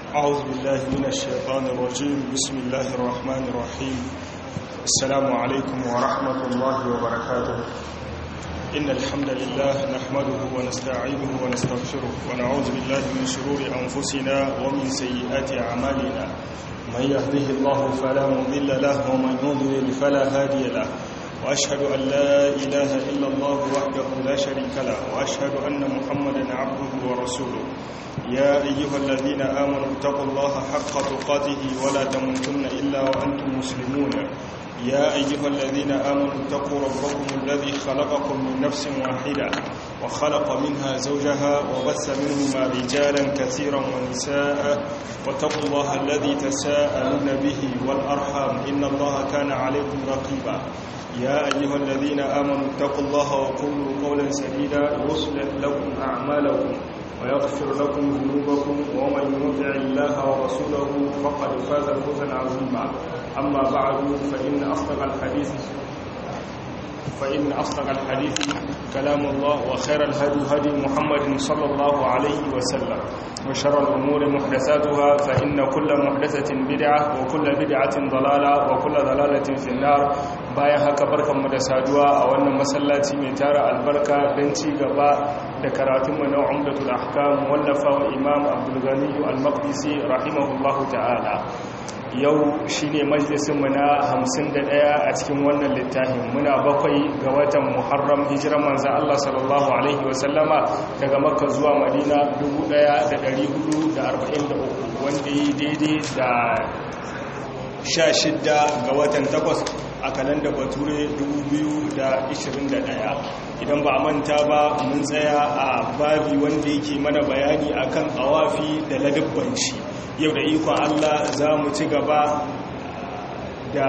أعوذ بالله من الشيطان الرجيم بسم الله الرحمن الرحيم السلام عليكم ورحمة الله وبركاته إن الحمد لله نحمده ونستعينه ونستغفره ونعوذ بالله من شرور أنفسنا ومن سيئات أعمالنا من يهده الله فلا مضل له ومن يضلل فلا هادي له وأشهد أن لا إله إلا الله وحده لا شريك له وأشهد أن محمدا عبده ورسوله يا أيها الذين آمنوا اتقوا الله حق تقاته ولا تموتن إلا وأنتم مسلمون يا أيها الذين آمنوا اتقوا ربكم الذي خلقكم من نفس واحدة وخلق منها زوجها وبث منهما رجالا كثيرا ونساء واتقوا الله الذي تساءلون به والأرحام إن الله كان عليكم رقيبا يا أيها الذين آمنوا اتقوا الله وقولوا قولا سديدا يصلح لكم أعمالكم ويغفر لكم ذنوبكم ومن يطع الله ورسوله فقد فاز فوزا عظيما أما بعد فإن أصدق الحديث فإن أصدق الحديث كلام الله وخير الهدي هدي محمد صلى الله عليه وسلم وشر الأمور محدثاتها فإن كل محدثة بدعة وكل بدعة ضلالة وكل ضلالة في النار bayan haka barkanmu da saduwa a wannan masallaci mai tara albarka don ci gaba da karatunmu na umdatul ahkam wallafa wa imam abdul ghani al-maqdisi rahimahullahu ta'ala yau shine majalisinmu na 51 a cikin wannan littafin muna bakwai ga watan muharram hijiran manzan Allah sallallahu alaihi wasallama daga makka zuwa madina 1443 wanda yi daidai da 16 ga watan 8 a kalanda bature 2021 idan ba a manta ba mun tsaya a babi wanda yake mana bayani akan awafi da ladabban shi yau da ikon Allah za mu ci gaba da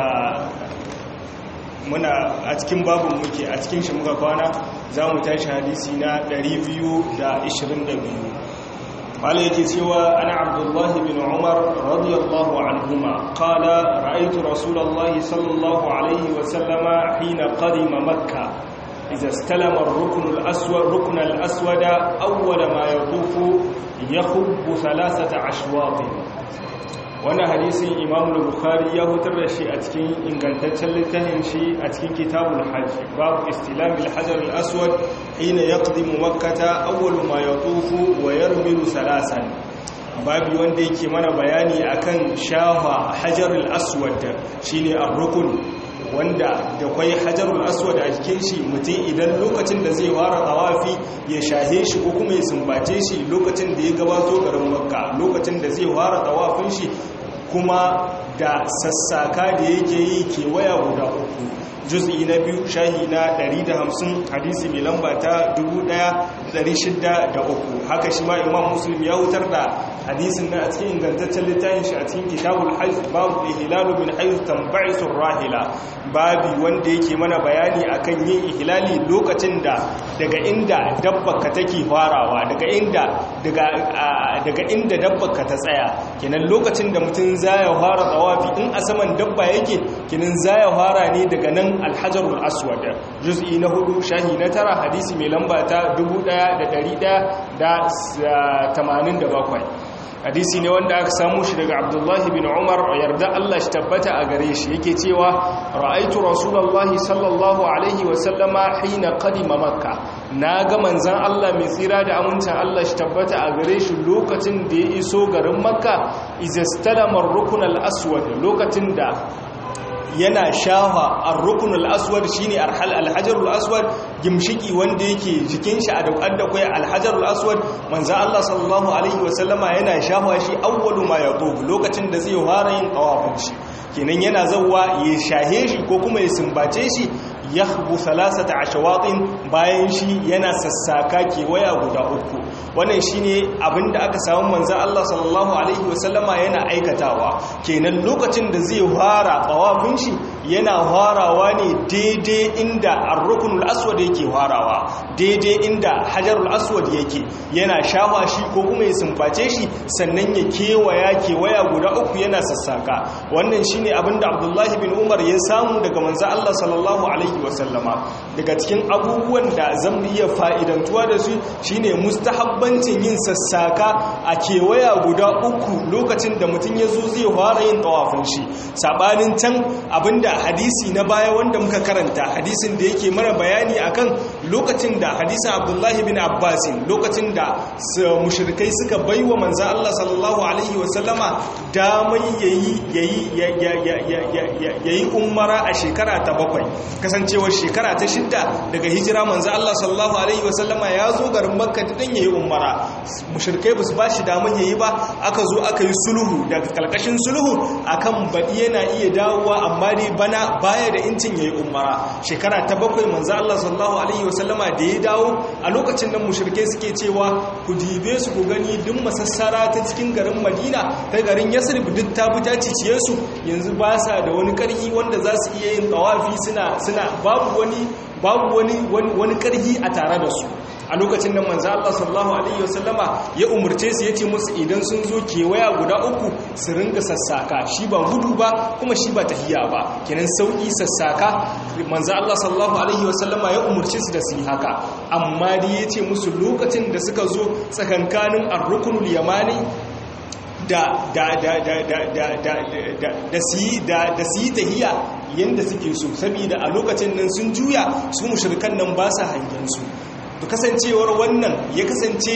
muna a cikin babin muke a cikin shi muka kwana za mu tashi hadisi na 222 قال يكسوى أنا عبد الله بن عمر رضي الله عنهما قال رأيت رسول الله صلى الله عليه وسلم حين قدم مكة إذا استلم الركن الأسود ركن الأسود أول ما يطوف يخب ثلاثة أشواط wannan hadisin imam bukhari ya hutar da shi a cikin ingantaccen littafin shi a cikin kitabul hajj babu istilamil hajar al-aswad hina yaqdimu makkata awwalu ma yatufu wa yarmilu salasan babu wanda yake mana bayani akan shafa hajar al-aswad shine ar-rukun wanda da kwai hajarul aswad a jikin shi mutum idan lokacin da zai fara tawafi ya shahe shi ko kuma ya sumbace shi lokacin da ya gabato garin makka lokacin da zai fara tawafin shi kuma da sassaka da yake yi kewaya guda uku juz'i na biyu shahi na 150 hadisi mai lamba ta 1603 haka shi ma imam muslim ya wutar da hadisin na a cikin ingantaccen littafin shi a cikin kitabul hajj babu ihlalu min haythu tanba'isu rahila babi wanda yake mana bayani akan yin ihlali lokacin da daga inda dabbaka take farawa daga inda daga daga inda dabbaka ta tsaya kenan lokacin da mutum zaya fara tawafi in a saman dabba yake kenan zaya fara ne daga nan alhajarul aswad juz'i na hudu shahi na tara hadisi mai lamba ta 1187 hadisi ne wanda aka samu shi daga abdullahi bin umar yarda Allah shi tabbata a gare shi yake cewa ra'aitu rasulullahi sallallahu alaihi wasallama hina qadima makka na ga manzan Allah mai tsira da amincin Allah shi tabbata a gare shi lokacin da ya iso garin makka izastalama ar-rukn al-aswad lokacin da yana shafa ar-rukn al-aswad shine al-hajar al-aswad gimshiki wanda yake jikin shi a daukar da kai al-hajar al-aswad manzo Allah sallallahu alaihi wasallama yana shafa shi awwalu ma yatub lokacin da zai fara yin tawafin shi kenan yana zawwa ya shahe shi ko kuma ya sumbace shi yahbu thalathata ashawatin bayan shi yana sassaka kewaya guda uku wannan shine abinda aka samu manzon Allah sallallahu alaihi wasallama yana aikatawa kenan lokacin da zai fara tawafin shi yana farawa ne daidai inda ar-ruknul aswad yake farawa daidai inda hajarul aswad yake yana shafa shi ko kuma ya sumbace shi sannan ya kewaya kewaya guda uku yana sassaka wannan shine abinda Abdullahi bin Umar ya samu daga manzon Allah sallallahu alaihi wasallama daga cikin abubuwan da zan iya fa'idantuwa da su shine mustahabbancin yin sassaka a kewaya guda uku lokacin da mutum ya zo zai fara yin tawafin shi sabanin can abinda hadisi na baya wanda muka karanta hadisin da yake mana bayani akan lokacin da hadisin abdullahi bin abbasin lokacin da mushrikai suka baiwa manzan Allah sallallahu alaihi wasallama damai yayi umara a shekara ta bakwai kasancewar shekara ta shidda daga hijira manzan Allah sallallahu alaihi wasallama ya zo garin makka dan yayi umara mushrikai ba su ba shi damar yayi ba aka zo aka yi sulhu daga kalkashin sulhu akan baɗi yana iya dawowa amma dai bana baya da incin yayi umara shekara ta bakwai manzo Allah sallallahu alaihi wasallama da ya dawo a lokacin nan mushrike suke cewa ku dibe su ku gani duk masassara ta cikin garin Madina ta garin Yasrib duk ta buta ciciye su yanzu ba sa da wani karhi wanda za su iya yin tawafi suna suna babu wani babu wani wani karhi a tare da su a lokacin da manzo Allah sallallahu alaihi wasallama ya umurce su yace musu idan sun zo kewaya guda uku su ringa sassaka shi ba gudu ba kuma shi ba tahiya ba kenan sauki sassaka manzo Allah sallallahu alaihi wasallama ya umurce su da su yi haka amma dai yace musu lokacin da suka zo tsakankanin ar-ruknul yamani da da da da da da da da da su da da su yi tahiya yanda suke so saboda a lokacin nan sun juya su mushrikan nan ba sa hangen su to kasancewar wannan ya kasance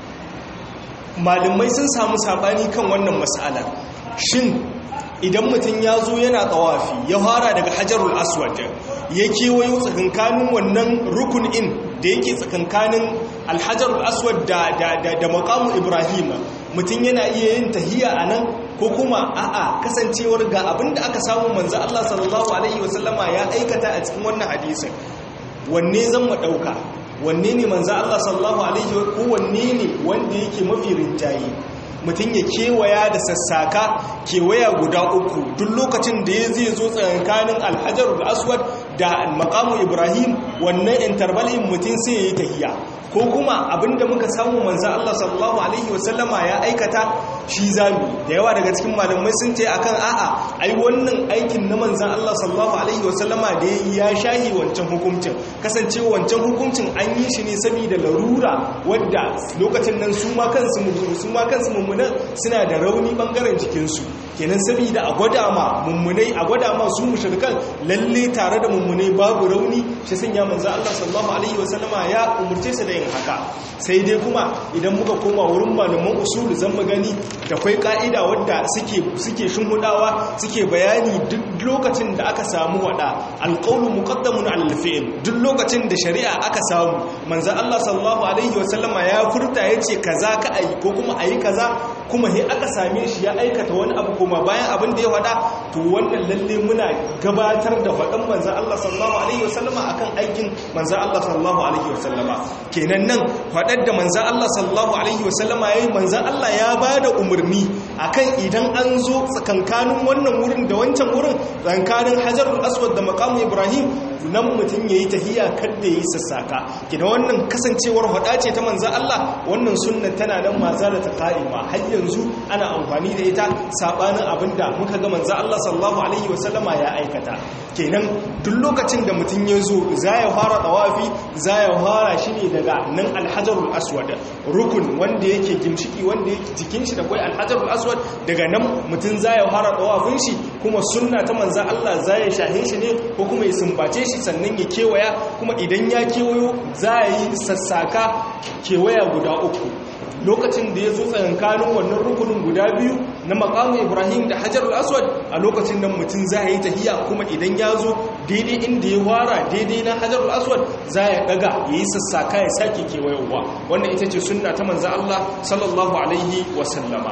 malamai sun samu sabani kan wannan mas'ala shin idan mutum ya zo yana tsawafi ya fara daga hajarul aswad ya kewayo tsakankanin wannan rukun in da yake tsakankanin alhajarul aswad da da da maqamu ibrahim mutum yana iya yin tahiya anan ko kuma a'a kasancewar ga abinda aka samu manzo Allah sallallahu alaihi wasallama ya aikata a cikin wannan hadisin wanne zan mu dauka wanne ne manzo Allah sallallahu alaihi wa ko wanne ne wanda yake mafi rinjaye mutum ya kewaya da sassaka kewaya guda uku duk lokacin da ya zai zo tsakanin alhajarul aswad da maqamu ibrahim wannan intervalin mutum sai ya yi tahiya ko kuma abinda muka samu manzo Allah sallallahu alaihi wasallama ya aikata shi zami da yawa daga cikin malamai sun ce akan a'a ai wannan aikin na manzo Allah sallallahu alaihi wasallama da ya shahi wancan hukuncin kasance wancan hukuncin an yi shi ne saboda larura wadda lokacin nan su ma kansu su ma kansu mummunan suna da rauni bangaren jikinsu kenan saboda a gwada ma mummunai a gwada ma su mushrikan lalle tare da mummunai babu rauni shi sanya manzo Allah sallallahu alaihi wasallama ya umurce su da yin haka sai dai kuma idan muka koma wurin malaman usulu zan mu gani da kwai ka'ida wadda suke suke shinhudawa suke bayani duk lokacin da aka samu wada alqawlu muqaddamun ala alfi'l duk lokacin da shari'a aka samu manzo Allah sallallahu alaihi wasallama ya furta yace kaza ka ayi ko kuma ayi kaza kuma he aka same shi ya aikata wani abu kuma bayan abin da ya faɗa to wannan lalle muna gabatar da faɗan manzo Allah sallallahu alaihi wasallama akan aikin manzo Allah sallallahu alaihi wasallama kenan nan faɗar da manzo Allah sallallahu alaihi wasallama yayi manzo Allah ya bada umarni akan idan an zo tsakankanin wannan wurin da wancan wurin tsakankanin Hajarul Aswad da maqamu Ibrahim nan mutum yayi tahiya kada yayi sassaka kina wannan kasancewar hada ce ta manzo Allah wannan sunna tana nan mazala ta qa'ima har yanzu ana amfani da ita sabanin abinda muka ga manzo Allah sallallahu alaihi wasallama ya aikata kenan duk lokacin da mutum ya zo za ya fara tawafi za ya fara shi ne daga nan alhajarul aswad rukun wanda yake gimshiki wanda yake jikin shi da kwai alhajarul aswad daga nan mutum za ya fara tawafin shi kuma sunna ta manzo Allah za ya shahe shi ne ko kuma ya sumbace shi sannan ya kewaya kuma idan ya kewayo za ya yi sassaka kewaya guda uku lokacin da ya zo tsakankanin wannan rukunin guda biyu na makamu ibrahim da hajarul aswad a lokacin nan mutum za ya yi tahiya kuma idan ya zo daidai inda ya wara daidai na hajarul aswad za ya daga ya yi sassaka ya sake kewayowa wannan ita ce sunna ta manza Allah sallallahu alaihi wasallama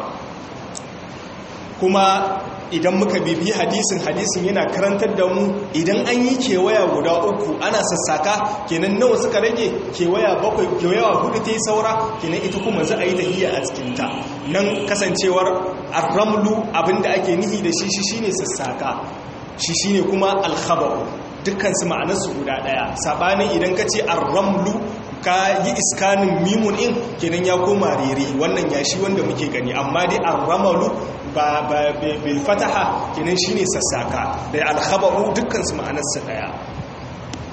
kuma idan muka bibi hadisin hadisin yana karantar da mu idan an yi kewaya guda uku ana sassaka kenan nawa suka rage kewaya bakwai kewaya hudu ta yi saura kenan ita kuma za a yi tahiyya a cikinta nan kasancewar arramlu abinda ake nihi da shi shi shine sassaka shi shine kuma alkhabaru dukkan su ma'anarsu guda daya sabanin idan ka ce arramlu ka yi iskanin mimun in kenan ya koma rere wannan yashi wanda muke gani amma dai arramalu ba bil fataha kenan shine sassaka da alkhabaru dukkan su ma'anarsa daya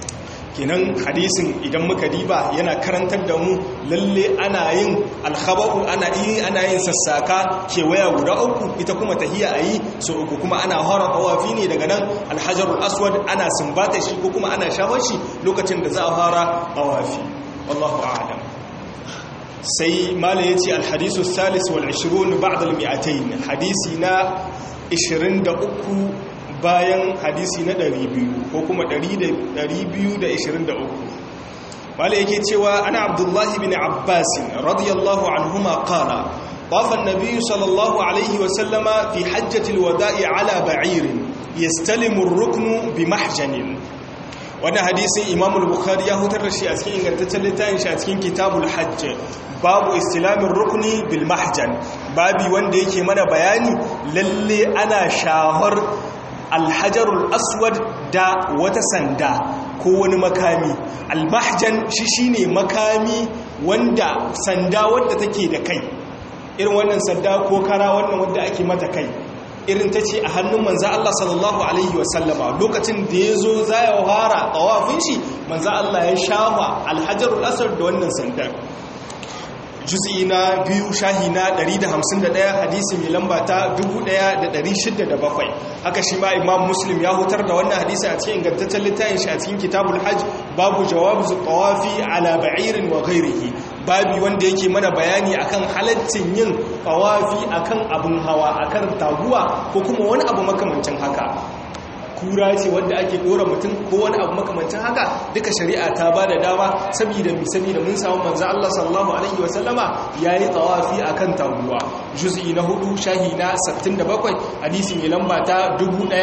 kenan hadisin idan muka diba yana karantar da mu lalle ana yin alkhaba'u ana yi ana yin sassaka kewaya guda uku ita kuma tahiya ayi so uku kuma ana hara tawafi ne daga nan alhajarul aswad ana sumbata shi ko kuma ana shafar shi lokacin da za a fara tawafi wallahu a'lam sai mala yace alhadisu salis wal 20 ba'da al 200 hadisi na 23 bayan hadisi na 200 ko kuma 223 wale yake cewa ana abdullahi bin abbas radiyallahu anhuma qala طاف النبي صلى الله عليه وسلم في حجة الوداع على بعير يستلم الركن بمحجن وانا حديث امام البخاري ya hutar da shi a cikin ingantaccen littafin shi a cikin kitabul hajj babu istilamin rukni bil mahjan babi wanda yake mana bayani lalle ana shahar alhajarul aswad da wata sanda ko wani makami almahjan shi shine makami wanda sanda wadda take da kai irin wannan sanda ko kara wannan wadda ake mata kai irin ta ce a hannun manza Allah sallallahu alaihi wasallama lokacin da ya zo za ya fara tsawafin shi manza Allah ya shafa alhajarul aswad da wannan sandar juz'i na biyu shahi na 151 hadisi mai lamba ta 1607 haka shi ma imam muslim ya hutar da wannan hadisi a cikin ingantaccen littafin shi a cikin kitabul hajj babu jawabu tawafi ala ba'irin wa ghairihi babi wanda yake mana bayani akan halaccin yin tawafi akan abun hawa akan taguwa ko kuma wani abu makamancin haka kura ce wanda ake dora mutum ko wani abu makamancin haka duka shari'a ta ba da dama saboda mi saboda mun samu manzo Allah sallallahu alaihi wa sallama yayi tawafi akan taguwa juz'i na hudu shahi na 67 hadisi mai lamba ta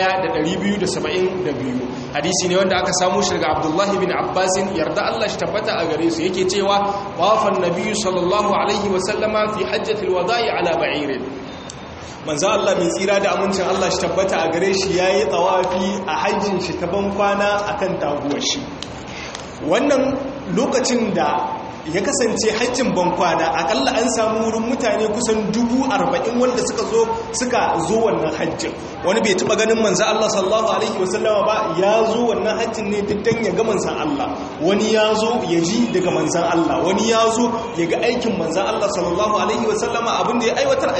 1272 hadisi ne wanda aka samu shi daga Abdullah bin Abbas yarda Allah shi tabbata a gare su yake cewa wafan nabiyyu sallallahu alaihi wa sallama fi hajjatil wada'i ala ba'irin manzo Allah mai tsira da amincin Allah shi tabbata a gare shi yayi tsawafi a hajjin shi ta ban kwana akan taguwar shi wannan lokacin da ya kasance hajjin ban kwana akalla an samu wurin mutane kusan dubu arba'in wanda suka zo suka zo wannan hajjin wani bai taba ganin manzo Allah sallallahu alaihi wasallama ba ya zo wannan hajjin ne diddan ya ga manzon Allah wani ya zo ya ji daga manzon Allah wani ya zo ya ga aikin manzon Allah sallallahu alaihi wasallama abin da ya aiwatar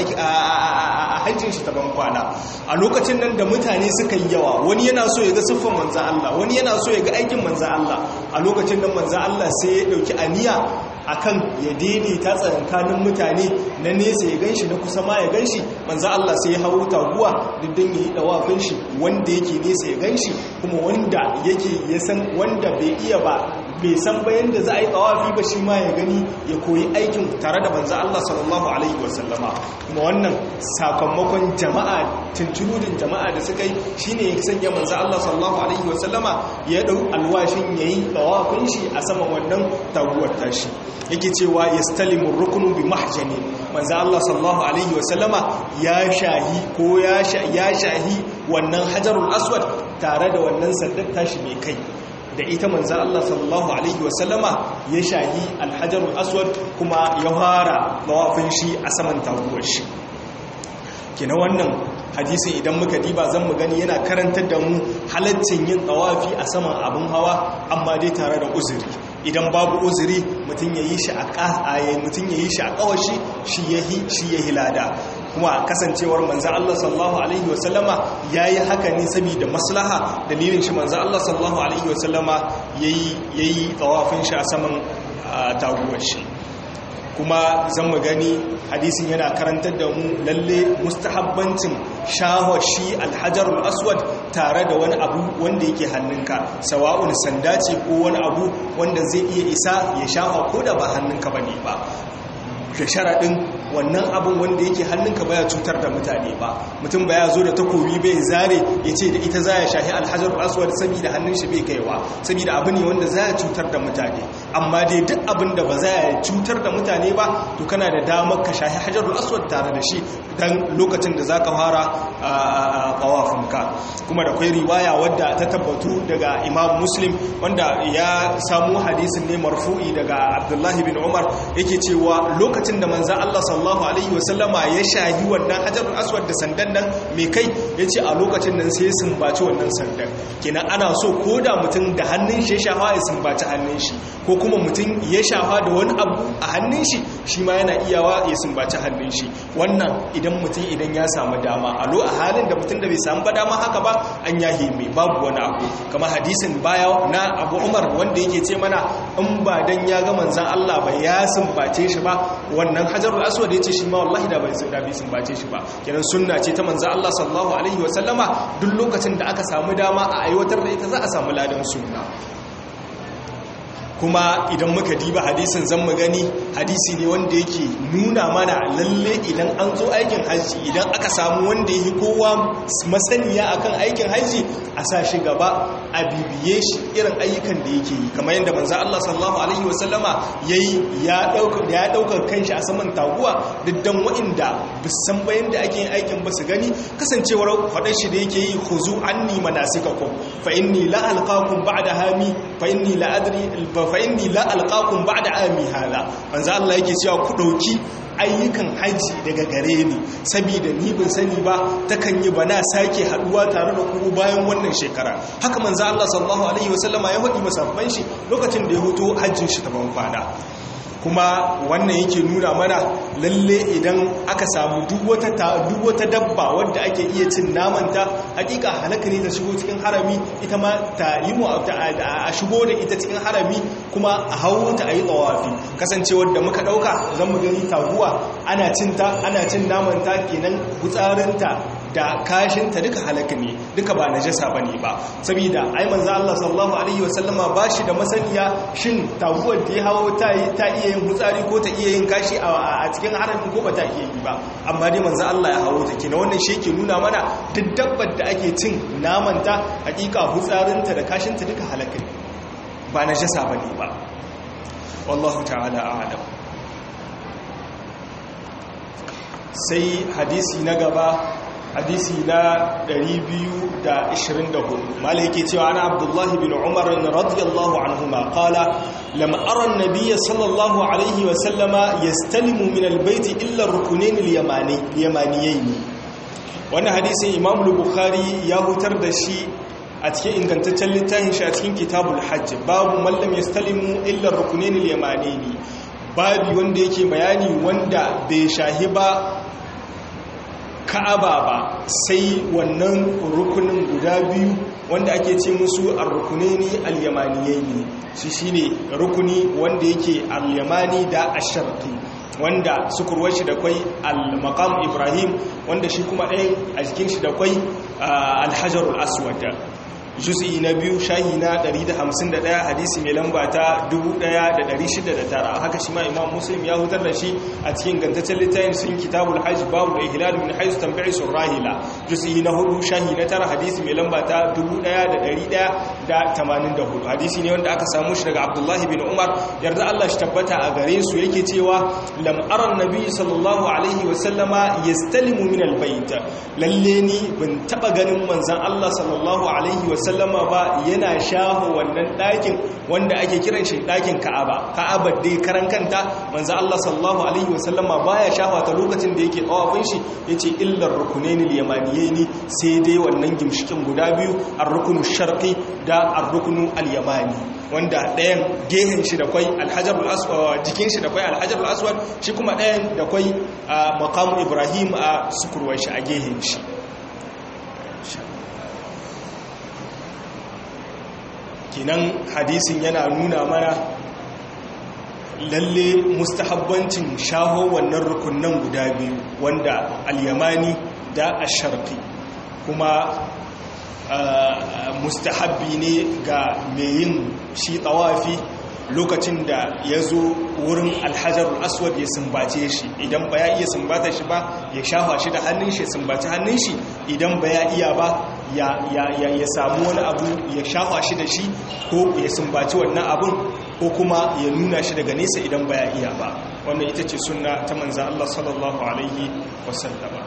a hajjin shi ta ban kwana a lokacin nan da mutane suka yi yawa wani yana so ya ga siffar manzon Allah wani yana so ya ga aikin manzon Allah a lokacin nan manzon Allah sai ya dauki aniya akan ya daidaita tsakankanin mutane na nesa ya ganshi na kusa ma ya ganshi manzo Allah sai ya hawo taguwa diddan yayi dawafin shi wanda yake nesa ya ganshi kuma wanda yake ya san wanda bai iya ba bai san bayan da za a yi tawafi ba shi ma ya gani ya koyi aikin tare da manzo Allah sallallahu alaihi wasallama kuma wannan sakamakon jama'a tunturudin jama'a da suka yi shine ya sanya manzo Allah sallallahu alaihi wasallama ya dau alwashin yayi tawafin shi a saman wannan taguwar tashi yake cewa yastalimu rukunu bi mahjani manzo Allah sallallahu alaihi wasallama ya shahi ko ya shahi wannan hajarul aswad tare da wannan sandar tashi mai kai da ita manzo Allah sallallahu alaihi wasallama ya shahi alhajarul aswad kuma ya fara tawafin shi a saman taguwar shi kina wannan hadisin idan muka diba zan mu gani yana karantar da mu halaccin yin tawafi a saman abin hawa amma dai tare da uzuri idan babu uzuri mutum ya yi shi a ƙasaye mutum ya yi shi a ƙawashi shi ya yi shi ya hilada kuma kasancewar manzan Allah sallallahu alaihi wasallama ya yi haka ne saboda maslaha dalilin shi manzan Allah sallallahu alaihi wasallama ya yi tsawafin shi a saman taguwar shi kuma zan mu gani hadisin yana karantar da mu lalle mustahabbancin shahoshi alhajarul aswad tare da wani abu wanda yake hannunka sawa'un sanda ce ko wani abu wanda zai iya isa ya shafa ko da ba hannunka bane ba da sharaɗin wannan abin wanda yake hannunka baya cutar da mutane ba mutum baya zo da takobi bai zare ya ce da ita za ya shahi alhajar aswad saboda hannun shi bai kaiwa saboda abu ne wanda za ya cutar da mutane amma dai duk abin da ba za a cutar da mutane ba to kana da damar ka shahi hajarul aswad tare da shi dan lokacin da zaka fara tawafinka kuma da kwai riwaya wadda ta tabbatu daga imam muslim wanda ya samu hadisin ne marfu'i daga abdullahi bin umar yake cewa lokacin da manzan allah sallallahu alaihi wasallama ya shahi wannan hajarul aswad da sandan nan mai kai ya ce a lokacin nan sai sumbaci wannan sandan kenan ana so ko da mutum da hannun shi ya shafa ya sumbaci hannun shi ko kuma mutum ya shafa da wani abu a hannun shi shi ma yana iyawa ya sumbaci hannun shi wannan idan mutum idan ya samu dama a lo a halin da mutum da bai samu ba dama haka ba an yahi mai babu wani abu kamar hadisin baya na abu umar wanda yake ce mana in ba dan ya ga manzan Allah ba ya sumbace shi ba wannan hajarul aswad yace shi ma wallahi da bai da bai sumbace shi ba kenan sunna ce ta manzan Allah sallallahu alaihi wa sallama duk lokacin da aka samu dama a aiwatar da ita za a samu ladan sunna kuma idan muka diba hadisin zan mu gani hadisi ne wanda yake nuna mana lalle idan an zo aikin hajji idan aka samu wanda yi kowa masaniya akan aikin hajji a sa shi gaba a bibiye shi irin ayyukan da yake yi kamar yadda manzo Allah sallallahu alaihi wasallama yayi ya dauka ya dauka kanshi a saman taguwa diddan wa'inda bisan bayan da ake yin aikin ba su gani kasancewar faɗar shi da yake yi khuzu anni manasikakum fa inni la alqakum ba'da hami fa inni la adri fa inni la alqakum ba'da ami hada manzo Allah yake cewa ku dauki ayyukan haji daga gare ni saboda ni ban sani ba takan yi bana sake haduwa tare da ku bayan wannan shekara haka manzo Allah sallallahu alaihi wasallama ya faɗi masabban shi lokacin da ya huto hajjin shi ta ban kwana kuma wannan yake nuna mana lalle idan aka samu duk wata duk wata dabba wadda ake iya cin namanta hakika halaka ne ta shigo cikin harami ita ma ta yi mu a shigo da ita cikin harami kuma a hawo ta a yi tsawafi kasancewar da muka dauka zan mu gani taguwa ana cinta ana cin namanta kenan gutsarinta da kashinta duka halaka ne duka ba najasa bane ba saboda ai manzo Allah sallallahu alaihi wasallama bashi da masaniya shin taguwar da ya hawo ta ta iya yin hutsari ko ta iya yin kashi a cikin harami ko ba ta iya yi ba amma dai manzo Allah ya hawo ta kina wannan shi yake nuna mana duk dabbar da ake cin namanta hakika hutsarinta da kashinta duka halaka ne ba najasa bane ba wallahu ta'ala a'lam sai hadisi na gaba hadisi na 224 malai yake cewa ana abdullahi bin umar radiyallahu anhuma qala lam ara an-nabiy sallallahu alaihi wa sallama yastalimu min al-bayt illa ar-rukunayn al-yamani yamaniyayn wannan hadisin imam al-bukhari ya hutar da shi a cikin ingantaccen littafin shi a cikin kitabul hajj babu man lam yastalimu illa ar-rukunayn al-yamaniyayn babu wanda yake bayani wanda bai shahi ba ka'aba ba sai wannan rukunin guda biyu wanda ake ce musu ar-rukunaini al-yamaniyaini shi shine rukuni wanda yake al-yamani da ash-sharqi wanda sukurwar shi da kwai al-maqam ibrahim wanda shi kuma ɗayan a jikin shi da kwai al-hajarul aswad juz'i na biyu shahi na 151 hadisi mai lamba ta 1609 haka shi ma imam muslim ya hutar da shi a cikin gantaccen littafin sun kitabul hajj babu da ihlal min haisu tambayi sun rahila juz'i na hudu shahi na tara hadisi mai lamba ta 1184 hadisi ne wanda aka samu shi daga abdullahi bin umar yarda Allah shi tabbata a gare su yake cewa lam aran nabi sallallahu alaihi wa sallama yastalimu min albayt lalle ni ban taba ganin manzon Allah sallallahu alaihi wa sallama ba yana shaho wannan ɗakin wanda ake kiran shi ɗakin ka'aba ka'aba dai karan kanta manzo Allah sallallahu alaihi wasallama baya shafa ta lokacin da yake tsawafin shi yace illar rukunaini al-yamaniyaini sai dai wannan gimshikin guda biyu ar-rukunu sharqi da ar-rukunu al-yamani wanda ɗayan gehen shi da kwai alhajarul aswad jikin shi da kwai alhajarul aswad shi kuma ɗayan da kwai maqam ibrahim a sukurwar shi a gehen shi kinan hadisin yana nuna mana lalle mustahabbancin shaho wannan rukunan guda biyu wanda al-yamani da asharqi kuma mustahabbi ne ga mai yin shi tawafi lokacin da ya zo wurin alhajarul aswad ya sumbace shi idan ba ya iya sumbata shi ba ya shafa shi da hannun shi ya sumbaci hannun shi idan ba ya iya ba ya samu wani abu ya shafa shi da shi ko ya sumbaci wannan abun ko kuma ya nuna shi daga nesa idan baya iya ba wannan ita ce sunna ta manzan Allah sallallahu alaihi wasallama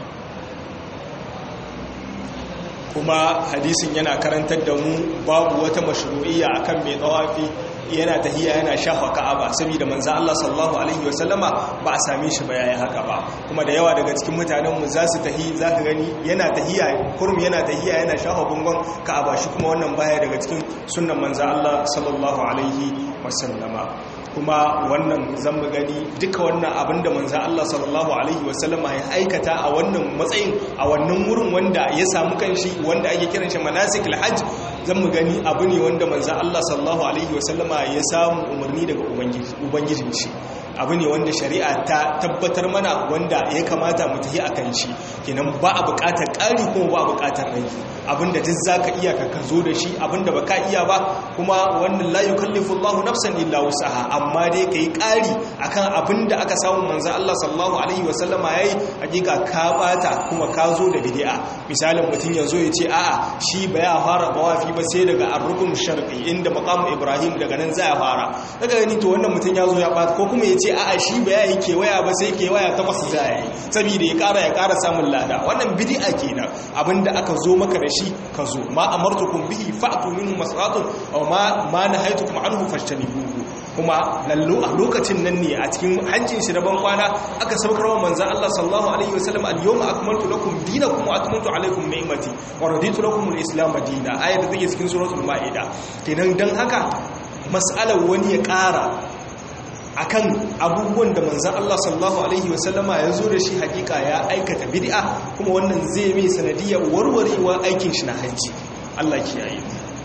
kuma hadisin yana karantar da mu babu wata mashru'iyya akan mai tsawafi yana tahiya yana shafa ka'aba saboda manzo Allah sallallahu alaihi wasallama ba a same shi ba yayin haka ba kuma da yawa daga cikin mutanen mu zasu tahi zaka gani yana tahiya kurum yana tahiya yana shafa gungun ka'aba shi kuma wannan baya daga cikin sunnan manzo Allah sallallahu alaihi wasallama kuma wannan zan mu gani duka wannan abinda manzo Allah sallallahu alaihi wasallama ya aikata a wannan matsayin a wannan wurin wanda ya samu kanshi wanda ake kiran shi manasikul hajj zan mu gani abu ne wanda manzo Allah sallallahu alaihi wasallama ya samu umarni daga ubangijin shi abu ne wanda shari'a ta tabbatar mana wanda ya kamata mu tafi akan shi kenan ba a buƙatar ƙari kuma ba a buƙatar rage abinda duk zaka iya ka zo da shi abinda baka iya ba kuma wannan la yukallifu Allahu nafsan illa wusaha amma dai kai ƙari akan abinda aka samu manzo Allah sallallahu alaihi wasallama yayi hakika ka bata kuma ka zo da bid'a misalin mutum yazo ya ce a'a shi ba ya fara bawafi ba sai daga ar-rukun sharqi inda maqam Ibrahim daga nan za ya fara daga gani to wannan mutum yazo ya bata ko kuma ya ce a'a shi ba ya yi kewaya ba sai kewaya takwas za ya yi saboda ya kara ya kara samun lada wannan bid'a kenan abinda aka zo maka da shi ka zo ma amartukum bihi fa'tu minhu masratun aw ma ma nahaytukum anhu fashtanibuhu kuma lallo a lokacin nan ne a cikin hajjin shi ban kwana aka saukar wa manzon Allah sallallahu alaihi wasallam al-yawma akmaltu lakum dinakum wa atmamtu alaykum ni'mati wa raditu lakum al-islam dinan ayat da take cikin suratul maida kenan dan haka mas'alar wani ya ƙara akan abubuwan da manzan Allah sallallahu Alaihi wasallama ya zo da shi hakika ya aikata bid'a kuma wannan zai mai sanadiyar warwarewa aikin shi na hajji Allah kiyaye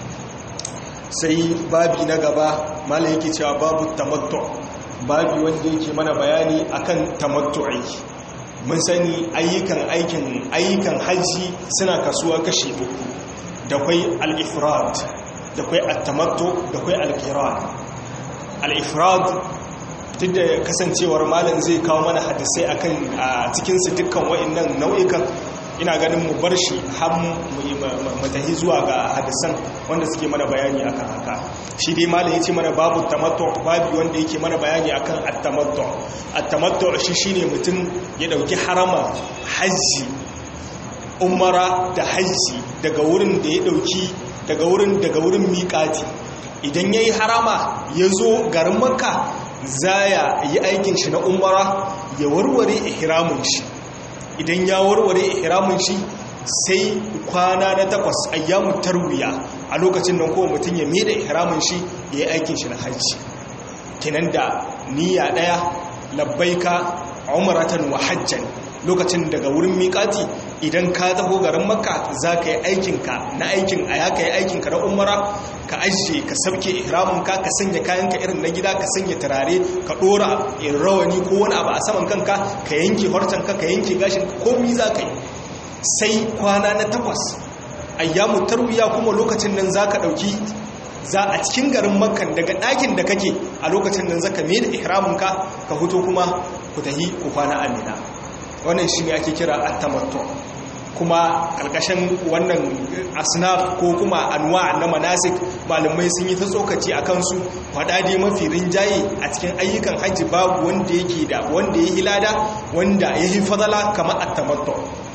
sai babi na gaba mala yake cewa babu tamattu babi wanda yake mana bayani akan tamattu'i mun sani ayyukan aikin ayyukan hajji suna kasuwa kashi uku da kwai al-ifrad da kwai at-tamattu da kwai al-qiran al-ifrad duk da kasancewar malam zai kawo mana hadisai akan a cikinsu dukkan wa'annan nau'ikan ina ganin mu bar shi har mu tahi zuwa ga hadisan wanda suke mana bayani akan haka shi dai malam yace mana babu tamattu babu wanda yake mana bayani akan at-tamattu at-tamattu shi shine mutum ya dauki harama haji umara da haji daga wurin da ya dauki daga wurin daga wurin miƙati idan yayi harama ya zo garin makka zaya yi aikin shi na umara ya warware ihramin shi idan ya warware ihramin shi sai kwana na takwas ayyamu tarwiya a lokacin nan kowa mutum ya mai da ihramin shi ya yi aikin shi na hajji kinan da niyya daya labbaika umratan wa hajjan lokacin daga wurin miƙati idan ka taho garin makka za ka yi aikinka na aikin a ya ka yi aikinka na umara ka ajiye ka sabke ihramunka ka sanya kayanka irin na gida ka sanya turare ka dora in rawani ko wani abu a saman kanka ka yanke hortanka ka yanke gashin komi za ka yi sai kwana na takwas ayyamu tarwiya kuma lokacin nan za ka ɗauki za a cikin garin makkan daga ɗakin da kake a lokacin nan za ka mai da ihramunka ka huto kuma ku tahi ku kwana amina wannan shi ne ake kira attamattu kuma ƙarƙashin wannan asnaf ko kuma anwa na manasik malamai sun yi ta tsokaci a kansu faɗaɗe mafi rinjaye a cikin ayyukan hajji babu wanda yake da wanda ya hilada wanda ya yi fadala kamar attamattu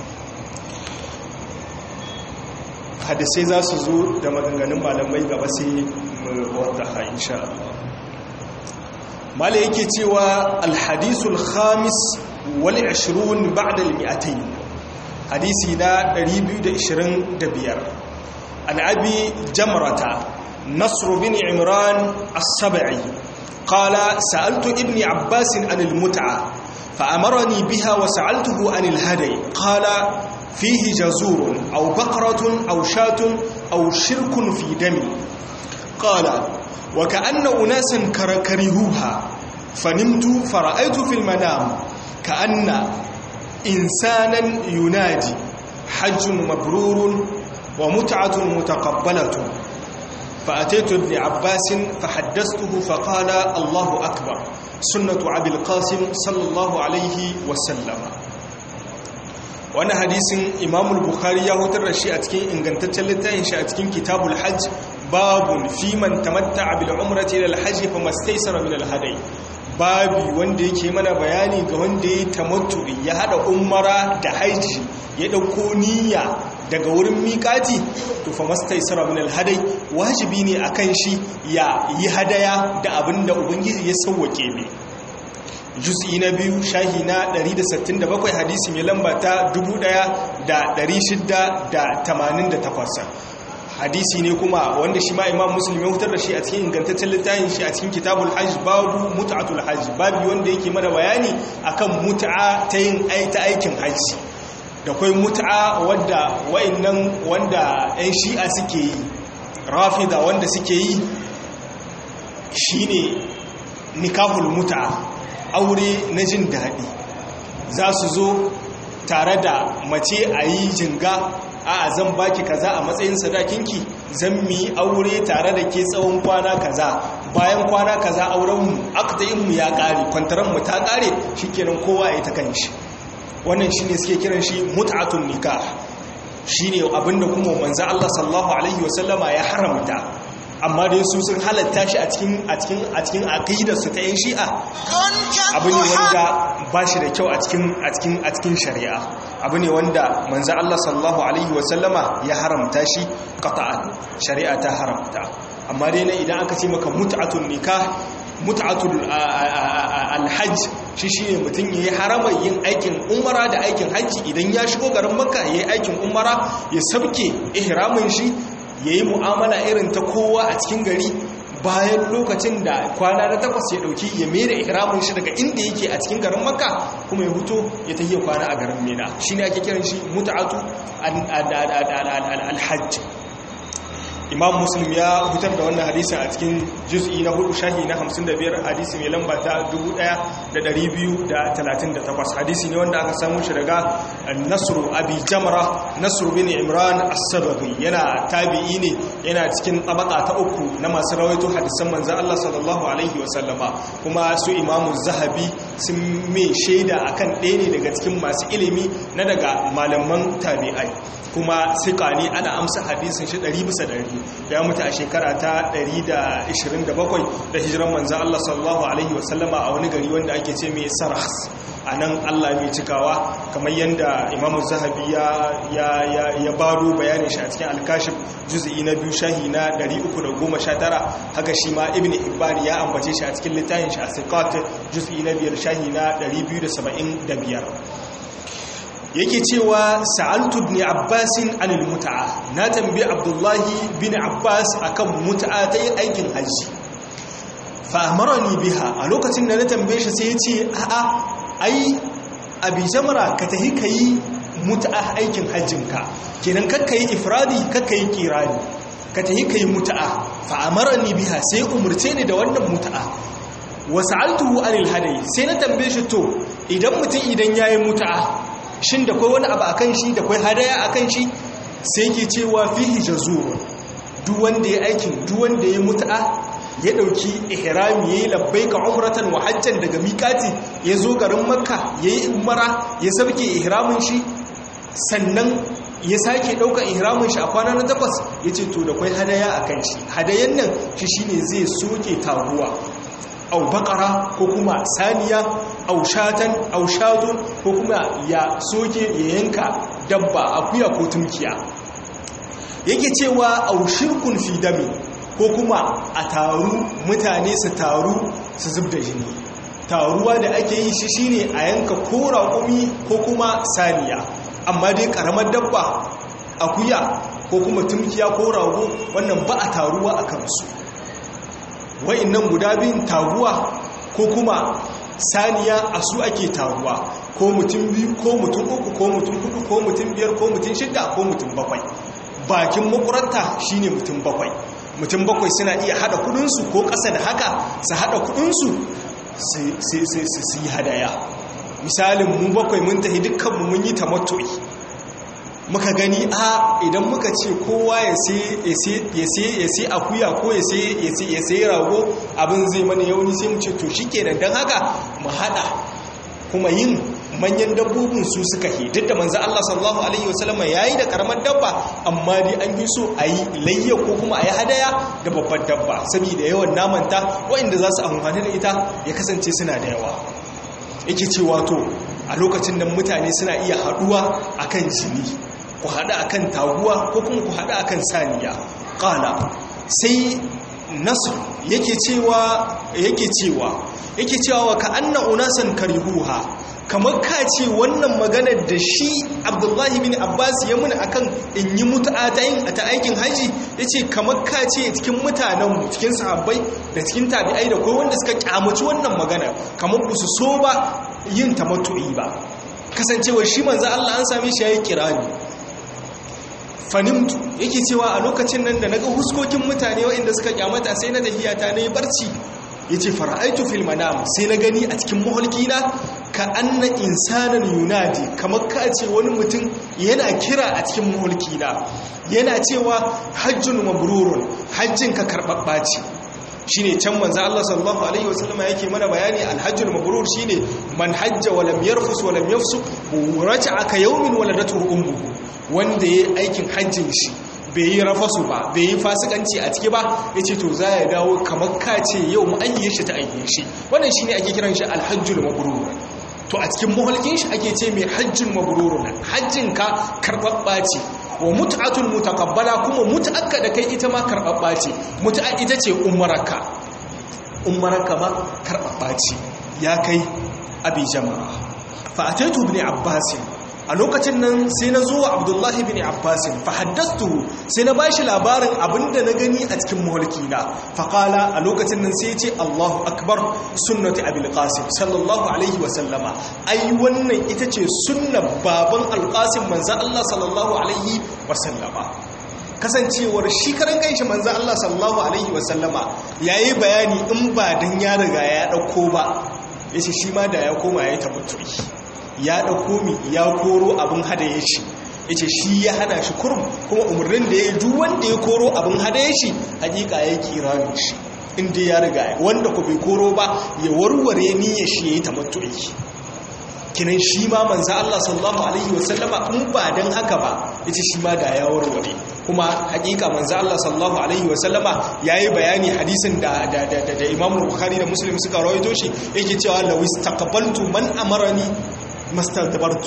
hadisai za su zo da maganganun malamai gaba sai wadda ha insha Allah mala yake cewa alhadisul khamis wal 20 ba'da al mi'atayn hadisi na 225 an abi jamrata nasr bin imran as-sab'i qala sa'altu ibni abbas an al-mut'a فأمرني بها وسألته عن الهدي قال فيه جزور أو بقرة أو شاة أو شرك في دمي قال وكأن أناسا كرهوها فنمت فرأيت في المنام كأن إنسانا ينادي حج مبرور ومتعة متقبلة فأتيت ابن عباس فحدثته فقال الله أكبر سنة عبد القاسم صلى الله عليه وسلم wani hadisin imamul bukhari ya hutar da shi a cikin ingantaccen littafin shi a cikin kitabul hajj babun fi man tamatta'a bil umrati ila al-hajj fa mastaysara min al-hadi babi wanda yake mana bayani ga wanda ya tamattu'i ya hada umara da haji ya dauko niyya daga wurin miƙati to fa mastaysara min al-hadi wajibi ne akan shi ya yi hadaya da abinda ubangiji ya sauwake mai juz'i na biyu shahi na 167 hadisi mai lamba ta 1688 hadisi ne kuma wanda shi ma imam muslim ya hutar da shi a cikin ingantaccen littafin shi a cikin kitabul hajj babu mut'atul hajj babu wanda yake mana bayani akan mut'a ta yin ta aikin hajji da kai mut'a wanda wayannan wanda ɗan shi'a suke yi rafida wanda suke yi shine nikahul mut'a aure na jin daɗi za su zo tare da mace a yi jinga a zan baki kaza a matsayin sadakinki zan mi aure tare da ke tsawon kwana kaza bayan kwana kaza aurenmu mu ya ƙare kwantaranmu ta ƙare shi kenan kowa ya ta kan shi wannan shi ne suke kiran shi mut'atun nikah shi ne abinda kuma manzan Allah sallallahu Alaihi wasallama ya haramta amma dai su sun halatta shi a cikin a cikin a cikin aqidarsu ta yan shi'a abu ne wanda ba shi da kyau a cikin a cikin a cikin shari'a abu ne wanda manzo Allah sallallahu alaihi wasallama ya haramta shi qata'an shari'a ta haramta amma dai na idan aka ce maka mut'atun nikah mut'atul alhajj shi shine mutum yayi harama yin aikin umara da aikin hajji idan ya shigo garin makka yayi aikin umara ya sabke ihramin shi ya yi mu'amala irin ta kowa a cikin gari bayan lokacin da kwana na takwas ya dauki ya mera ihramin shi daga inda yake a cikin garin makka kuma ya huto ya tafiya kwana a garin mena shi ne ake kiran shi muta'atu alhajj imam muslim ya hutar da wannan hadisin a cikin juz'i na hudu shahi na 55 hadisi mai lamba ta 1238 hadisi ne wanda aka samu shi daga nasru abi jamra nasru bin imran as-sababi yana tabi'i ne yana cikin tabaka ta uku na masu rawaito hadisan manzon Allah sallallahu alaihi wa sallama kuma su imamu zahabi sun mai shaida akan ɗaya ne daga cikin masu ilimi na daga malaman tabi'ai kuma sika ne ana amsa hadisin shi 100 bisa 100 ya mutu a shekara ta 127 da hijiran manzan Allah sallallahu Alaihi wasallama a wani gari wanda ake ce mai sarhas a nan Allah mai cikawa kamar yadda imamu zahabi ya baro bayanin shi a cikin alkashif juzi'i na biyu shahi na 319 haka shi ma ibn ibari ya ambace shi a cikin littafin shi a sikat juzi'i na biyar shahi na 275 yake cewa sa'altu ibn abbasin anil mut'a na tambayi abdullahi bin abbas akan mut'a ta yin aikin haji fa amarani biha a lokacin da na tambaye shi sai ya ce a'a ai abi jamra ka tahi kai mut'a aikin hajjinka kenan kakka yi ifradi kakka yi kirani ka tahi kai mut'a fa amarani biha sai umurce ni da wannan mut'a wa sa'altuhu anil hadayi sai na tambaye shi to idan mutum idan yayi mut'a shin da kwai wani abu akan shi da kwai hadaya akan shi sai ke cewa fihi jazur duk wanda ya aikin duk wanda ya mut'a ya dauki ihrami yayi labbaika umratan wa hajjan daga miqati ya zo garin makka yayi umara ya sabke ihramin shi sannan ya sake daukan ihramin shi a kwana na takwas yace to da kwai hadaya akan shi hadayan nan shi shine zai soke taguwa au bakara ko kuma saniya au shatan au shatun ko kuma ya soke ya yanka dabba akuya ko tumkiya yake cewa au shirkun fi dami ko kuma a taru mutane su taru su zub da jini taruwa da ake yi shi shine a yanka ko raƙumi ko kuma saniya amma dai ƙaramar dabba akuya ko kuma tumkiya ko rago wannan ba a taruwa a kansu nan guda biyun taruwa ko kuma saniya a su ake taruwa ko mutum biyu ko mutum uku ko mutum hudu ko mutum biyar ko mutum shida ko mutum bakwai bakin makuranta shine mutum bakwai mutum bakwai suna iya hada kudinsu ko ƙasa da haka su hada kudinsu su yi hadaya misalin mu bakwai mun tafi dukkanmu mun yi tamattu'i muka gani a idan muka ce kowa ya sai akuya ko ya sai rago abin zai mana yauni sai mu ce to shi kenan don haka mu hada kuma yin manyan dabbobin su suka hi duk da manzo Allah sallallahu alaihi wasallam yayi da karamar dabba amma dai an yi so a yi layya ko kuma a yi hadaya da babbar dabba saboda yawan namanta waɗanda za su amfani da ita ya kasance suna da yawa yake cewa to a lokacin da mutane suna iya haɗuwa akan jini ku haɗu akan taguwa ko kuma ku haɗu akan saniya ƙala sai nasu yake cewa yake cewa yake cewa wa ka anna unasan karihuha kamar ka ce wannan maganar da shi abdullahi bin abbas ya muna akan in yi mutu'a ta yin ta aikin haji ya ce kamar ka ce cikin mutanenmu cikin sahabbai da cikin tabi'ai da kawai wanda suka kyamaci wannan magana kamar ba su so ba yin ta matu'i ba kasancewar shi manzo Allah an same shi yayi kirani fanimtu yake cewa a lokacin nan da naga huskokin mutane waɗanda suka kyamata sai na tafiya ta nayi barci yace fara'aitu fil manam sai na gani a cikin maholkina ka anna insanan yunadi kamar ka ce wani mutum yana kira a cikin maholkina yana cewa hajjun mabrurun hajjin ka karbabba ce shine can manzo Allah sallallahu alaihi wasallam yake mana bayani alhajjul mabrur shine man hajja wa lam yarfus wa lam yafsuq raja'a ka yawmin waladatu ummuhu wanda yayi aikin hajjin shi bai yi rafasu ba bai yi fasikanci a ciki ba yace to za ya dawo kamar ka ce yau mu ayyaye shi ta ayyaye shi wannan shine ake kiran shi alhajjul mabrur to a cikin muhalkin shi ake ce mai hajjin mabrurun hajjin ka karbabba ce wa mut'atul mutaqabbala kuma mut'akka da kai ita ma karbabba ce mut'a ita ce ummaraka ummaraka ma karbabba ce ya kai abi jama'a fa ataitu ibn abbas a lokacin nan sai na zo wa abdullahi bin abbasin fa haddastu sai na bashi labarin abinda na gani a cikin mulki na faƙala a lokacin nan sai ce allahu akbar sunnati abil qasim sallallahu alaihi wa sallama ai wannan ita ce sunnar baban alqasim manzo allah sallallahu alaihi wa sallama kasancewar shi karan kanshi manzo allah sallallahu alaihi wa sallama yayi bayani in ba dan ya riga ya dauko ba yace shi ma da ya koma yayi tabatturi ya ɗauko mi ya koro abin hadaye shi ya ce shi ya hada shi kurum kuma umarnin da ya yi duk wanda ya koro abin hadaye shi hakika ya kira shi inda ya riga wanda ku bai koro ba ya warware niyyar shi ya yi tamattu'i kinan shi ma manza Allah sallallahu alaihi wasallama in ba dan haka ba yace shi ma da ya warware kuma hakika manza Allah sallallahu alaihi wasallama yayi bayani hadisin da da da, da Imam Bukhari da Muslim suka rawaito shi yake cewa law istaqbaltu man amarani mastadbartu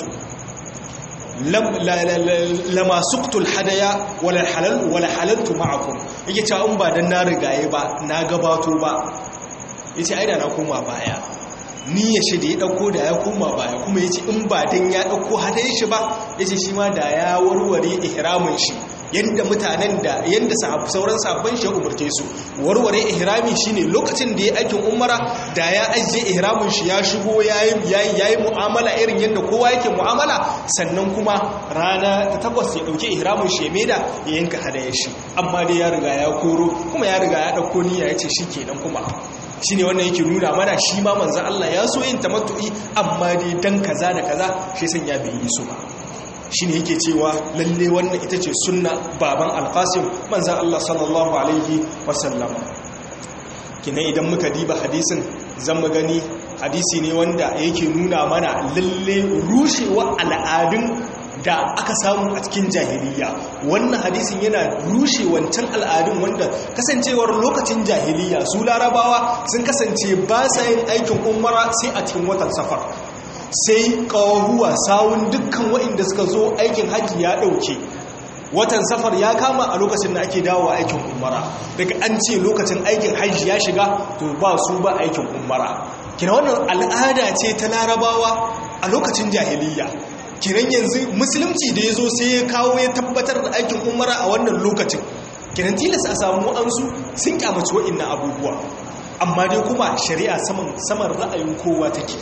lama suktul hadaya wala halal wala halaltu ma'akum yake cewa in ba dan na rigaye ba na gabato ba yace ai da na koma baya ni ya shi da ya dauko da ya koma baya kuma yace in ba dan ya dauko hadaye shi ba yace shi ma da ya warware ihramin shi yadda mutanen da yadda sauran sabon shi umarce su warware ihrami shine lokacin da ya aikin umara da ya ajiye ihramin shi ya shigo yayi yayi mu'amala irin yadda kowa yake mu'amala sannan kuma rana ta takwas ya dauke ihramin shi ya maida ya yanka hadaya shi amma dai ya riga ya koro kuma ya riga ya dauko niyya ya ce shikenan kuma shine wannan yake nuna mana shi ma manzon Allah ya so yin tamattu'i amma dai dan kaza da kaza shi san ya bai yi su ba shi ne yake cewa lalle wannan ita ce sunna baban alfasim manzan Allah sallallahu Alaihi wasallam kina idan muka diba hadisin zan gani hadisi ne wanda yake nuna mana lalle rushewa al'adun da aka samu a cikin jahiliya wannan hadisin yana rushe wancan al'adun wanda kasancewar lokacin jahiliya su larabawa sun kasance ba sa yin aikin umara sai a cikin watan safar sai ƙawaruwa sawun dukkan waɗanda suka zo aikin hajji ya ɗauke watan safar ya kama a lokacin da ake dawowa aikin umara daga an ce lokacin aikin hajji ya shiga to ba su ba aikin umara kina wannan al'ada ce ta larabawa a lokacin jahiliya kiran yanzu musulunci da ya zo sai ya kawo ya tabbatar da aikin umara a wannan lokacin kiran tilas a samu ansu sun kyamaci waɗannan abubuwa amma dai kuma shari'a saman ra'ayin kowa take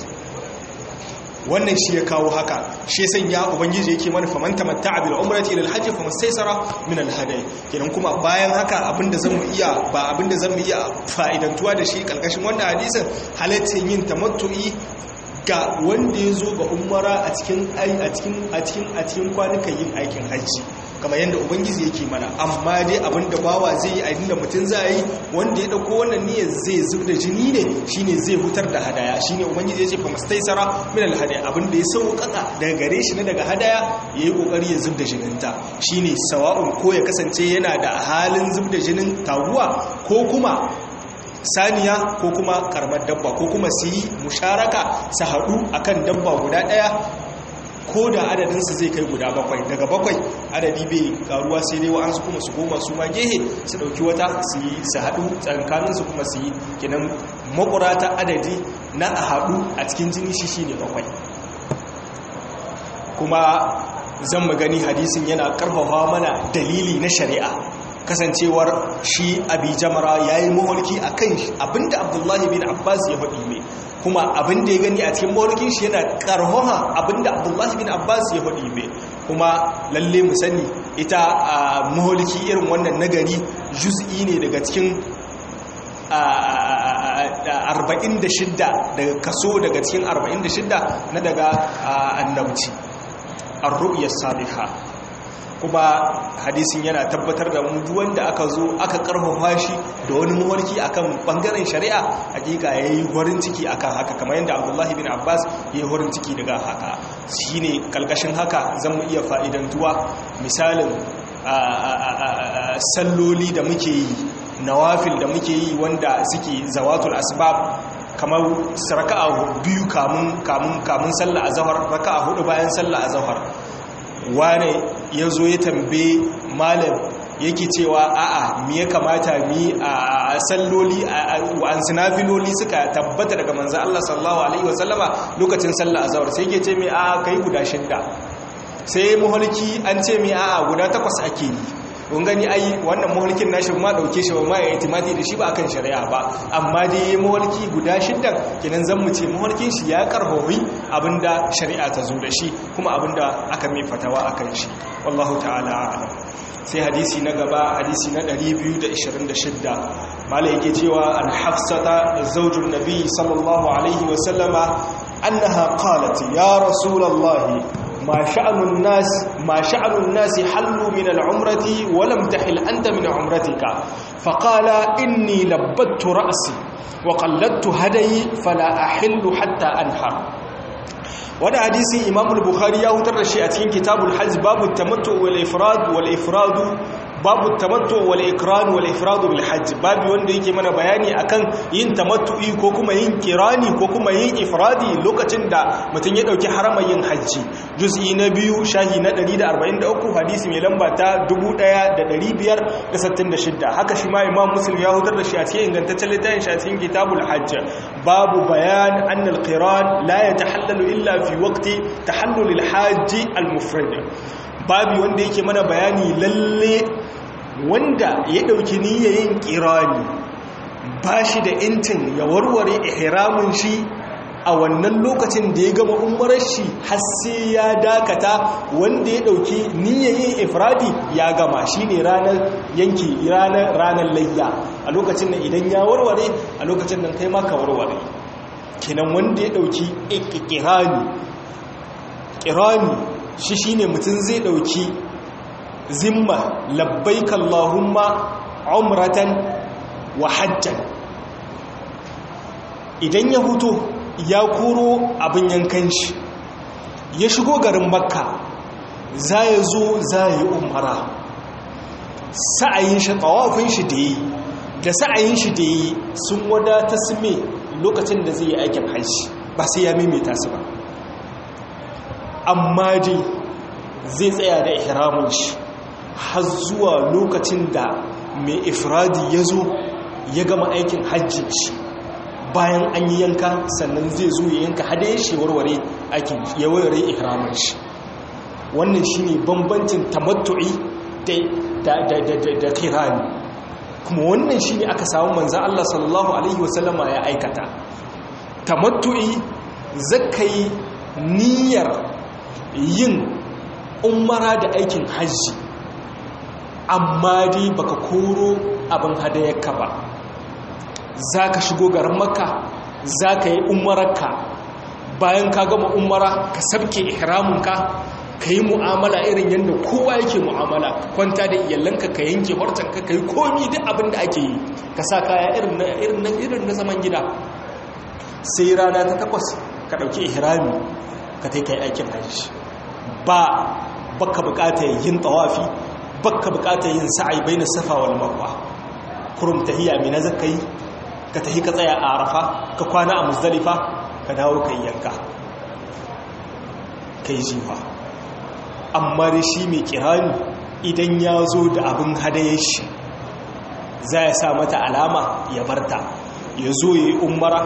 wannan shi ya kawo haka shi ya sanya ubangiji yake mana faman tamatta'a bil umrati ila al-hajj famastaysara min al-hadi kenan kuma bayan haka abinda zamu iya ba abinda zamu iya fa'idantuwa da shi kalkashin wannan hadisin halaccin yin tamattu'i ga wanda ya zo ga umara a cikin a cikin a cikin a cikin kwanukan yin aikin hajji kamar yadda ubangiji yake mana amma dai abinda bawa zai yi abinda mutum zai yi wanda ya dauko wannan niyyar zai zub da jini ne shine zai hutar da hadaya shine ubangiji ya ce fa mastaisara min al hadaya abinda ya sauƙaƙa daga gare shi na daga hadaya yayi kokari ya zub da jininta shine sawa'un ko ya kasance yana da halin zub da jinin taguwa ko kuma saniya ko kuma karamar dabba ko kuma su yi musharaka su haɗu akan dabba guda ɗaya ko da adadinsu zai kai guda bakwai daga bakwai adadi bai karuwa sai dai wa'ansu kuma su goma su ma gehe su ɗauki wata su yi su haɗu tsankaninsu kuma su yi kinan makurata adadi na a haɗu a cikin jini shi shi ne bakwai kuma zan magani hadisin yana ƙarfafa mana dalili na shari'a kasancewar shi abi jamara ya yi maholki a kan abinda abdullahi bin abbas ya faɗi mai kuma abinda ya gani a cikin maholkin shi yana karhoha abinda abdullahi bin abbas ya faɗi mai kuma lalle mu sani ita a maholki irin wannan nagari juz'i ne daga cikin 46 daga kaso daga cikin 46 na daga annabci ar-ru'ya salihah kuma hadisin yana tabbatar da mu wanda aka zo aka karfafa shi da wani mawarki akan bangaren shari'a hakika yayi horin ciki akan haka kamar yadda Abdullahi bin Abbas yayi horin ciki daga haka shine kalkashin haka zan mu iya fa'idantuwa misalin salloli da muke yi nawafil da muke yi wanda suke zawatul asbab kamar raka'a biyu kamun kamun kamun sallah azhar raka'a hudu bayan sallah azhar wane ya zo ya tambaye malam yake cewa a'a me ya kamata mi a salloli an sinafiloli suka tabbata daga manzan Allah sallallahu alaihi wasallama lokacin sallah azhar sai yake ce mai a'a kai guda shidda sai muhalki an ce mai a'a guda takwas ake yi kun gani ai wannan muhalkin nashi ma dauke shi ma ya itimadi da shi ba akan shari'a ba amma dai yayi muhalki guda shidda kenan zan mu ce muhalkin shi ya karhohi abinda shari'a ta zo da shi kuma abinda aka mai fatawa akan shi wallahu ta'ala a'lam sai hadisi na gaba hadisi na 226 malai yake cewa an hafsata zaujun nabi sallallahu alaihi wa sallama annaha qalat ya rasulullahi ما شأن الناس ما شأن الناس حلوا من العمرة ولم تحل أنت من عمرتك فقال إني لبت رأسي وقلدت هدي فلا أحل حتى أنحر wani hadisi imam al-bukhari ya hutar da shi a cikin kitabul hajj babu tamattu wal ifrad wal ifradu babu tamattu wal ikran wal ifradu bil hajj babu wanda yake mana bayani akan yin tamattu'i ko kuma yin kirani ko kuma yin ifradi lokacin da mutum ya dauki haramar yin hajji juz'i na biyu shahi na 143 hadisi mai lamba ta 1566 haka shi ma imam muslim ya hutar da shi a cikin ingantaccen littafin shi a cikin kitabul hajj babu bayan anna al-qiran la yatahallalu illa fi waqti tahallul al-hajj al-mufrad babu wanda yake mana bayani lalle wanda ya dauki niyyayin kirani bashi da intin ya warware ihramin shi a wannan lokacin da ya gama umarar shi har sai ya dakata wanda ya dauki niyyayin ifradi ya gama shine ranar yanki ranar ranar layya a lokacin nan idan ya warware a lokacin nan kai ma ka warware kenan wanda ya dauki ikirani kirani shi shine mutum zai dauki zimma labbaik allahumma umratan wa hajjan idan ya huto ya koro abin yankan shi ya shigo garin makka za ya zo za ya yi umara sa'ayin shi tawafin shi da yi da sa'ayin shi da yi sun wadata su me lokacin da zai yi aikin hajji ba sai ya maimaita su ba amma dai zai tsaya da ihramun shi har zuwa lokacin da mai ifradi ya zo ya gama aikin hajji shi bayan an yi yanka sannan zai zo ya yanka hada ya warware aikin ya warware ihramun shi wannan shine bambancin tamattu'i da da da da kirani kuma wannan shine aka samu manzon Allah sallallahu alaihi wasallama ya aikata tamattu'i zakai niyyar yin umara da aikin hajji amma dai baka koro abin hadayarka ba za ka shigo garin maka za ka yi umararka bayan ka gama umara ka sabke ihramunka ka yi mu'amala irin yadda kowa yake mu'amala kwanta da iyalanka ka yanke hortanka ka yi komi duk abin da ake yi ka sa kaya irin na zaman gida sai rana ta takwas ka ɗauki ihrami ka ta kai aikin hajji ba baka bukatar yin tawafi baka bukatar yin sa'ai bai na safa wal marwa kurum tahiya mai na zaka yi ka tahi ka tsaya a arafa ka kwana a muzdalifa ka dawo ka yanka ka yi jiwa amma da shi mai kirani idan ya zo da abin hadayar shi za ya sa mata alama ya barta ya zo ya yi umara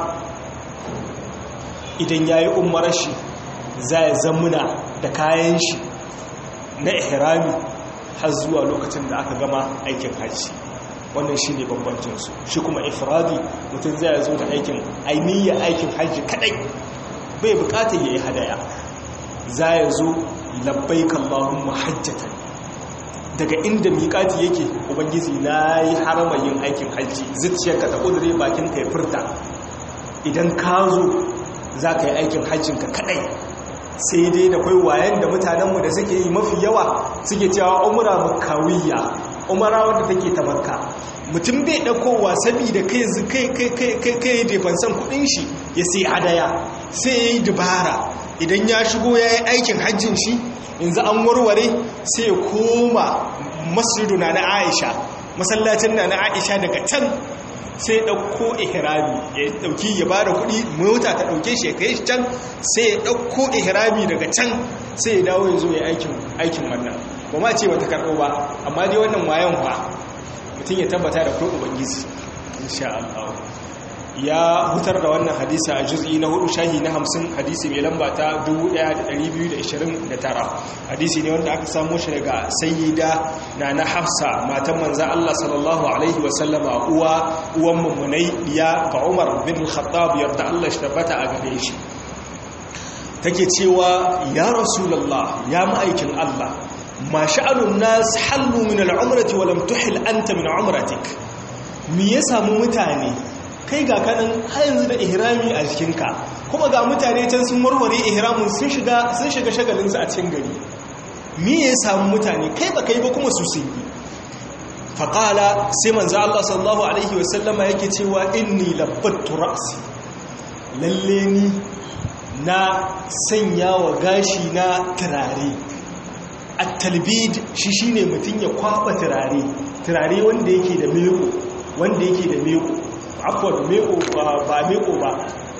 idan ya yi umarar shi za ya zamuna da kayan shi na ihrami har zuwa lokacin da aka gama aikin hajji wannan shi ne bambancinsu shi kuma ifradi mutum zai zo da aikin ainihin aikin hajji kadai bai bukatar ya yi hadaya za ya zo labbai kallahun mahajjatan daga inda miƙati yake ubangiji na yi haramayin aikin hajji zuciyarka ta ƙudure bakin ka ya furta idan ka zo za ka yi aikin hajjinka kadai sai dai da kwai wayan da mutanenmu da suke yi mafi yawa suke cewa umara makawiyya umara wadda take ta makka mutum bai ɗaukowa saboda kai kai kai kai kai defansan kudin shi ya sai hadaya sai ya yi dubara idan ya shigo ya yi aikin hajjin shi yanzu an warware sai ya koma masjiduna na aisha masallacin na na aisha daga can sai ya ɗauko ihrami ya ɗauki ya ba da kuɗi mota ta ɗauke shi ya kai shi can sai ya ɗauko ihrami daga can sai ya dawo ya zo ya aikin wannan ba ma ce wata karɓo ba amma dai wannan wayan ba mutum ya tabbata da kuɗin ubangiji insha Allah ya hutar da wannan hadisa a juz'i na hudu shahi na hamsin hadisi mai lamba ta 1229 hadisi ne wanda aka samu shi daga sayyida na na hafsa matan manzan Allah sallallahu alaihi wasallama uwa uwan mummunai ya ga umar bin khattab yarda Allah shi tabbata a gare shi take cewa ya rasulallah ya ma'aikin Allah ma sha'anun nas hallu min al'umrati wa lam tuhil anta min umratik me ya samu mutane kai ga kanan har yanzu da ihrami a jikinka kuma ga mutane can sun warware ihramin sun shiga sun shiga shagalinsu a cikin gari me ya samu mutane kai ba kai ba kuma su sun yi faƙala sai manzo Allah sallallahu alaihi wasallama yake cewa inni labbattu ra'si lalle ni na sanya wa gashi na turare at-talbid shi shine mutun ya kwaba turare turare wanda yake da meko wanda yake da meko abuwa meko ba meko ba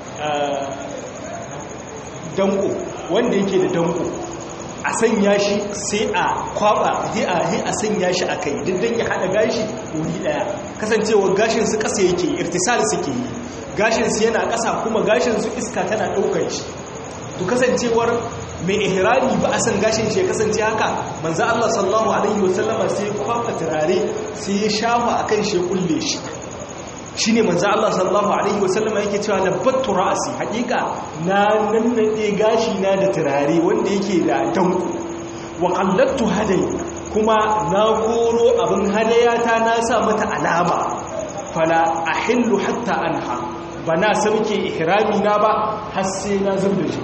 danko wanda yake da danko a sanya shi sai a kwaba sai a a sanya shi a kai dindin ya hada gashi wuri daya kasancewa gashin su kasa yake irtisal suke yi gashin su yana kasa kuma gashin su iska tana daukar shi to kasancewar mai ihrami ba a san gashin shi ya kasance haka manzo Allah sallallahu alaihi wasallama sai ya kwaba turare sai ya shafa akan shi ya kulle shi shine manzo Allah sallallahu alaihi wasallam yake cewa labbattu ra'si hakika na nannade gashi na da turare wanda yake da danko wa qallattu hadai kuma na koro abin hadayata na sa mata alama fala ahillu hatta anha bana sauke ihrami na ba har sai na zubda shi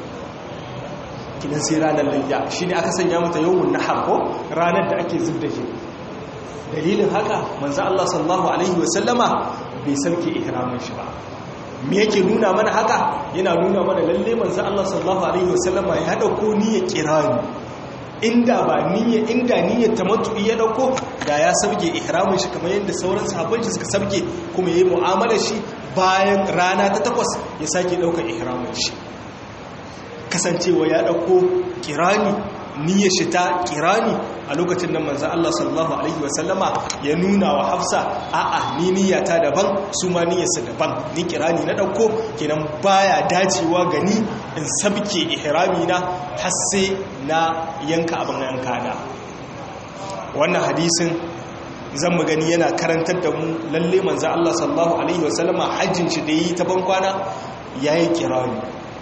kidan sai ranar layya shine aka sanya mata yawmun nahar ko ranar da ake zubda shi dalilin haka manzo Allah sallallahu alaihi wasallama bai sauke ihramin shi ba me yake nuna mana haka yana nuna mana lalle manzo Allah sallallahu alaihi wasallama ya dauko niyyar kirani inda ba niyya inda niyyar tamattu'i ya dauko da ya sauke ihramin shi kamar yadda sauran sahabban shi suka sauke kuma yayi mu'amalar shi bayan rana ta takwas ya sake daukar ihramin shi kasancewa ya dauko kirani niyyar shi ta kirani a lokacin nan manzan Allah sallallahu Alaihi wasallama ya nuna wa hafsa a'a ni niyyata daban su ma niyyarsa daban ni kirani na ɗauko kenan baya dacewa gani in sabke ihrami na har sai na yanka abin yanka na wannan hadisin zan mu gani yana karantar da mu lalle manzan Allah sallallahu Alaihi wasallama hajjin shi da yi ta bankwana ya yi kirani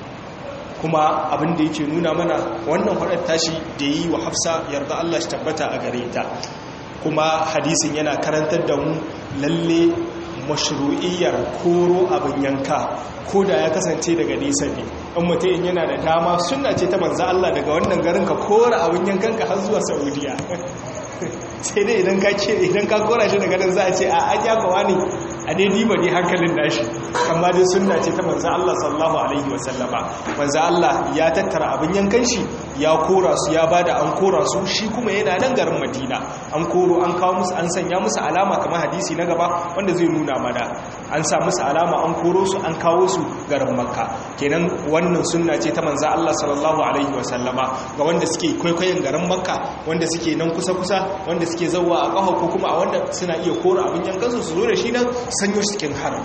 kuma abin da yake nuna mana wannan faɗar tashi da yi wa hafsa yarda Allah shi tabbata a gare ta kuma hadisin yana karantar da mu lalle mashru'iyyar koro abin yanka ko da ya kasance daga nesa ne in mutum yana da dama suna ce ta manza Allah daga wannan garin ka kora abin yankanka har zuwa saudiya sai dai idan ka ce idan ka kora shi daga nan za a ce a an ya kawa ne a dai diba ne hankalin nashi amma dai sunna ce ta manzo Allah sallallahu alaihi wasallama manzo Allah ya tattara abin yankan shi ya kora su ya bada an kora su shi kuma yana nan garin Madina an koro an kawo musu an sanya musu alama kamar hadisi na gaba wanda zai nuna mana an sa musu alama an koro su an kawo su garin Makka kenan wannan sunna ce ta manzo Allah sallallahu alaihi wasallama ga wanda suke kwaikwayon garin Makka wanda suke nan kusa kusa wanda suke zauwa a ƙafa ko kuma a wanda suna iya kora abin yankansu su zo da shi nan sanyo cikin haram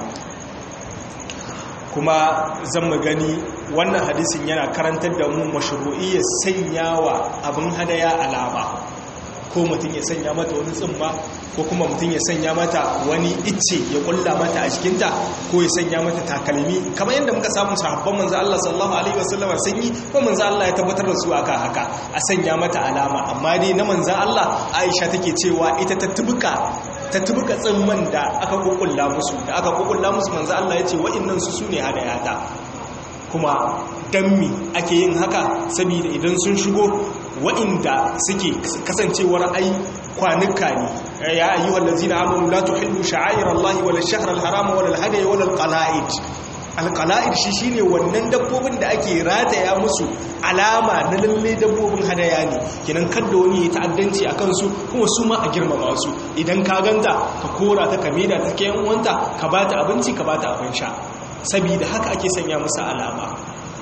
kuma zan mu gani wannan hadisin yana karantar da mu mashru'iyyar sanyawa abin hadaya alama ko mutum ya sanya mata wani tsimma ko kuma mutum ya sanya mata wani icce ya kulla mata a jikinta ko ya sanya mata takalmi kamar yadda muka samu sahabban manzo Allah sallallahu alaihi wasallam sun yi ko manzo Allah ya tabbatar da su aka haka a sanya mata alama amma dai na manzo Allah Aisha take cewa ita ta tubuka ta tubuka tsimman da aka kukulla musu da aka kukulla musu manzo Allah ya ce wa'annan su sune hadayata kuma dammi ake yin haka saboda idan sun shigo wa'inda suke kasancewar ai kwanuka ne ya ayyuhal ladzina amanu la tuhillu sha'air Allah wala ash-shahr al-harama wala al-hadiy wala al-qala'id al-qala'id shi shine wannan dabbobin da ake rataya musu alama na lalle dabbobin hadaya ne kinan kada wani ya ta'addanci akan su kuma su ma a girmama su idan ka ganta ka kora ta kameda ta kayan uwanta ka bata abinci ka bata abin sha saboda haka ake sanya musu alama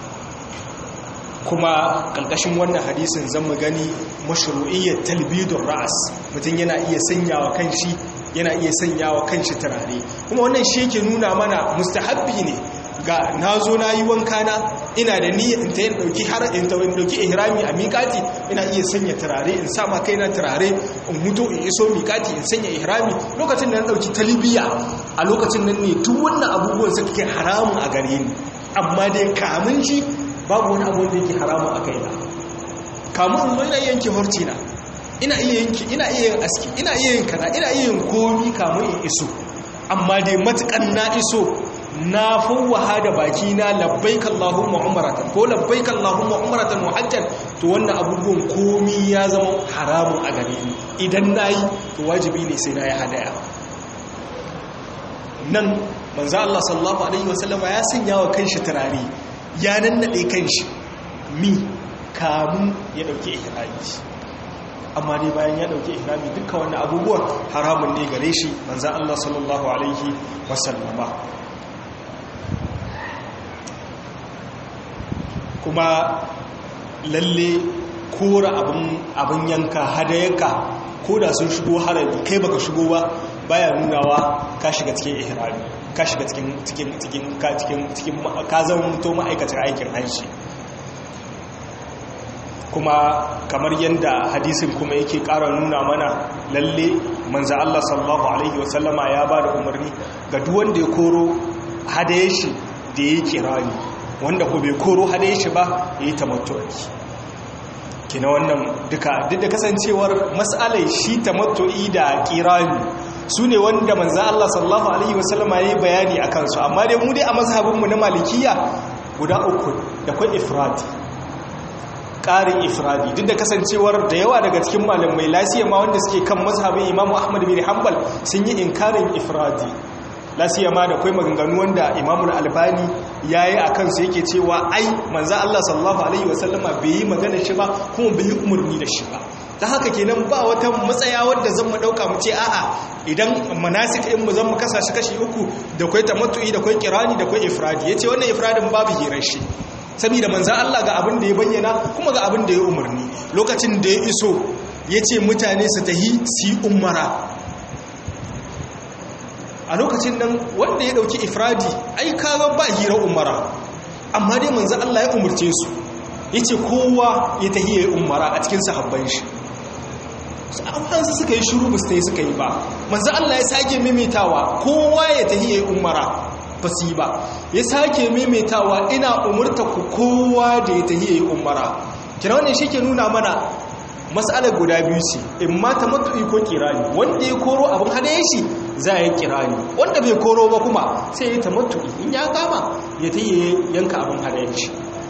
kuma ƙarƙashin wannan hadisin zan mu gani mashru'iyyar talbidun ra'as mutum yana iya sanyawa kanshi yana iya sanyawa kanshi turare kuma wannan shi yake nuna mana mustahabbi ne ga na zo na yi wanka na ina da niyyar in ta yin ɗauki har in ta ɗauki ihrami a miƙati ina iya sanya turare in sa ma kaina turare in mutu in iso miƙati in sanya ihrami lokacin da na ɗauki talibiya a lokacin nan ne duk wannan abubuwan suka kai haramun a gare ni amma dai kamun shi babu wani abu da yake haramun a kaina kamun in zo ina iya yanke horci na ina iya yanke ina iya yin aski ina iya yin kana ina iya yin komi kamun in iso amma dai matukan na iso na fawwaha da baki na labbaik Allahumma umratan ko labbaik Allahumma umratan wa hajjan to wannan abubuwan komi ya zama haramun a gare ni idan nayi to wajibi ne sai na yi hadaya nan manzo Allah sallallahu alaihi wasallama ya sanya wa kanshi turare ya nannade kanshi mi kamun ya dauke ihrami amma dai bayan ya dauke ihrami dukkan wannan abubuwan haramun ne gare shi manzo Allah sallallahu alaihi wasallama kuma lalle kora abin yanka hadayenka ko da sun shigo harabi kai baka shigo ba baya nunawa ka shiga cikin ihrami ka shiga cikin cikin cikin ka cikin cikin ka zama mutu ma'aikacin aikin hanshi kuma kamar yadda hadisin kuma yake ƙara nuna mana lalle manzo Allah sallallahu alaihi wasallama ya ba da umarni ga duk wanda ya koro hadayen shi da ya kirani wanda ko bai koro hadayen shi ba ya yi tamattu'i kina wannan duka duk da kasancewar mas'alai shi tamattu'i da kirani su ne wanda manzo Allah sallallahu alaihi wasallama ya yi bayani a kansu amma dai mu dai a mazhabinmu na malikiya guda uku da kwai ifradi ƙarin ifradi duk da kasancewar da yawa daga cikin malamai lasiya ma wanda suke kan mazhabin imamu ahmad bin hanbal sun yi inkarin ifradi lasiya ma da kwai maganganu wanda imamul albani ya yi a kansu yake cewa ai manza allah sallallahu alaihi wasallama bai yi magana shi ba kuma bai yi umarni da shi ba ta haka kenan ba wata matsaya wadda zan mu dauka mu ce a'a idan manasik ɗin mu zan mu kasa shi kashi uku da kwai tamattu'i da kwai kirani da kwai ifradi yace wannan ifradin babu hirar shi saboda manzan Allah ga abin da ya bayyana kuma ga abin da ya umarni lokacin da ya iso ya ce mutane su tahi su yi umara a lokacin nan wanda ya dauki ifradi ai kaga ba hira umara amma dai manzan Allah ya umarce su ya ce kowa ya tahi ya yi umara a cikin sahabban shi su suka yi shuru ba su suka yi ba manzan Allah ya sake maimaitawa kowa ya tahi ya yi umara ba su yi ba ya sake maimaitawa ina umurta ku kowa da ya tahi ya yi umara kira wannan shi ke nuna mana matsalar guda biyu ce in mata matu'i ko kirani wanda ya koro abin hadayen shi za a yi kirani wanda bai koro ba kuma sai ya yi ta matu'i in ya kama ya ta yi yanka abin hadayen shi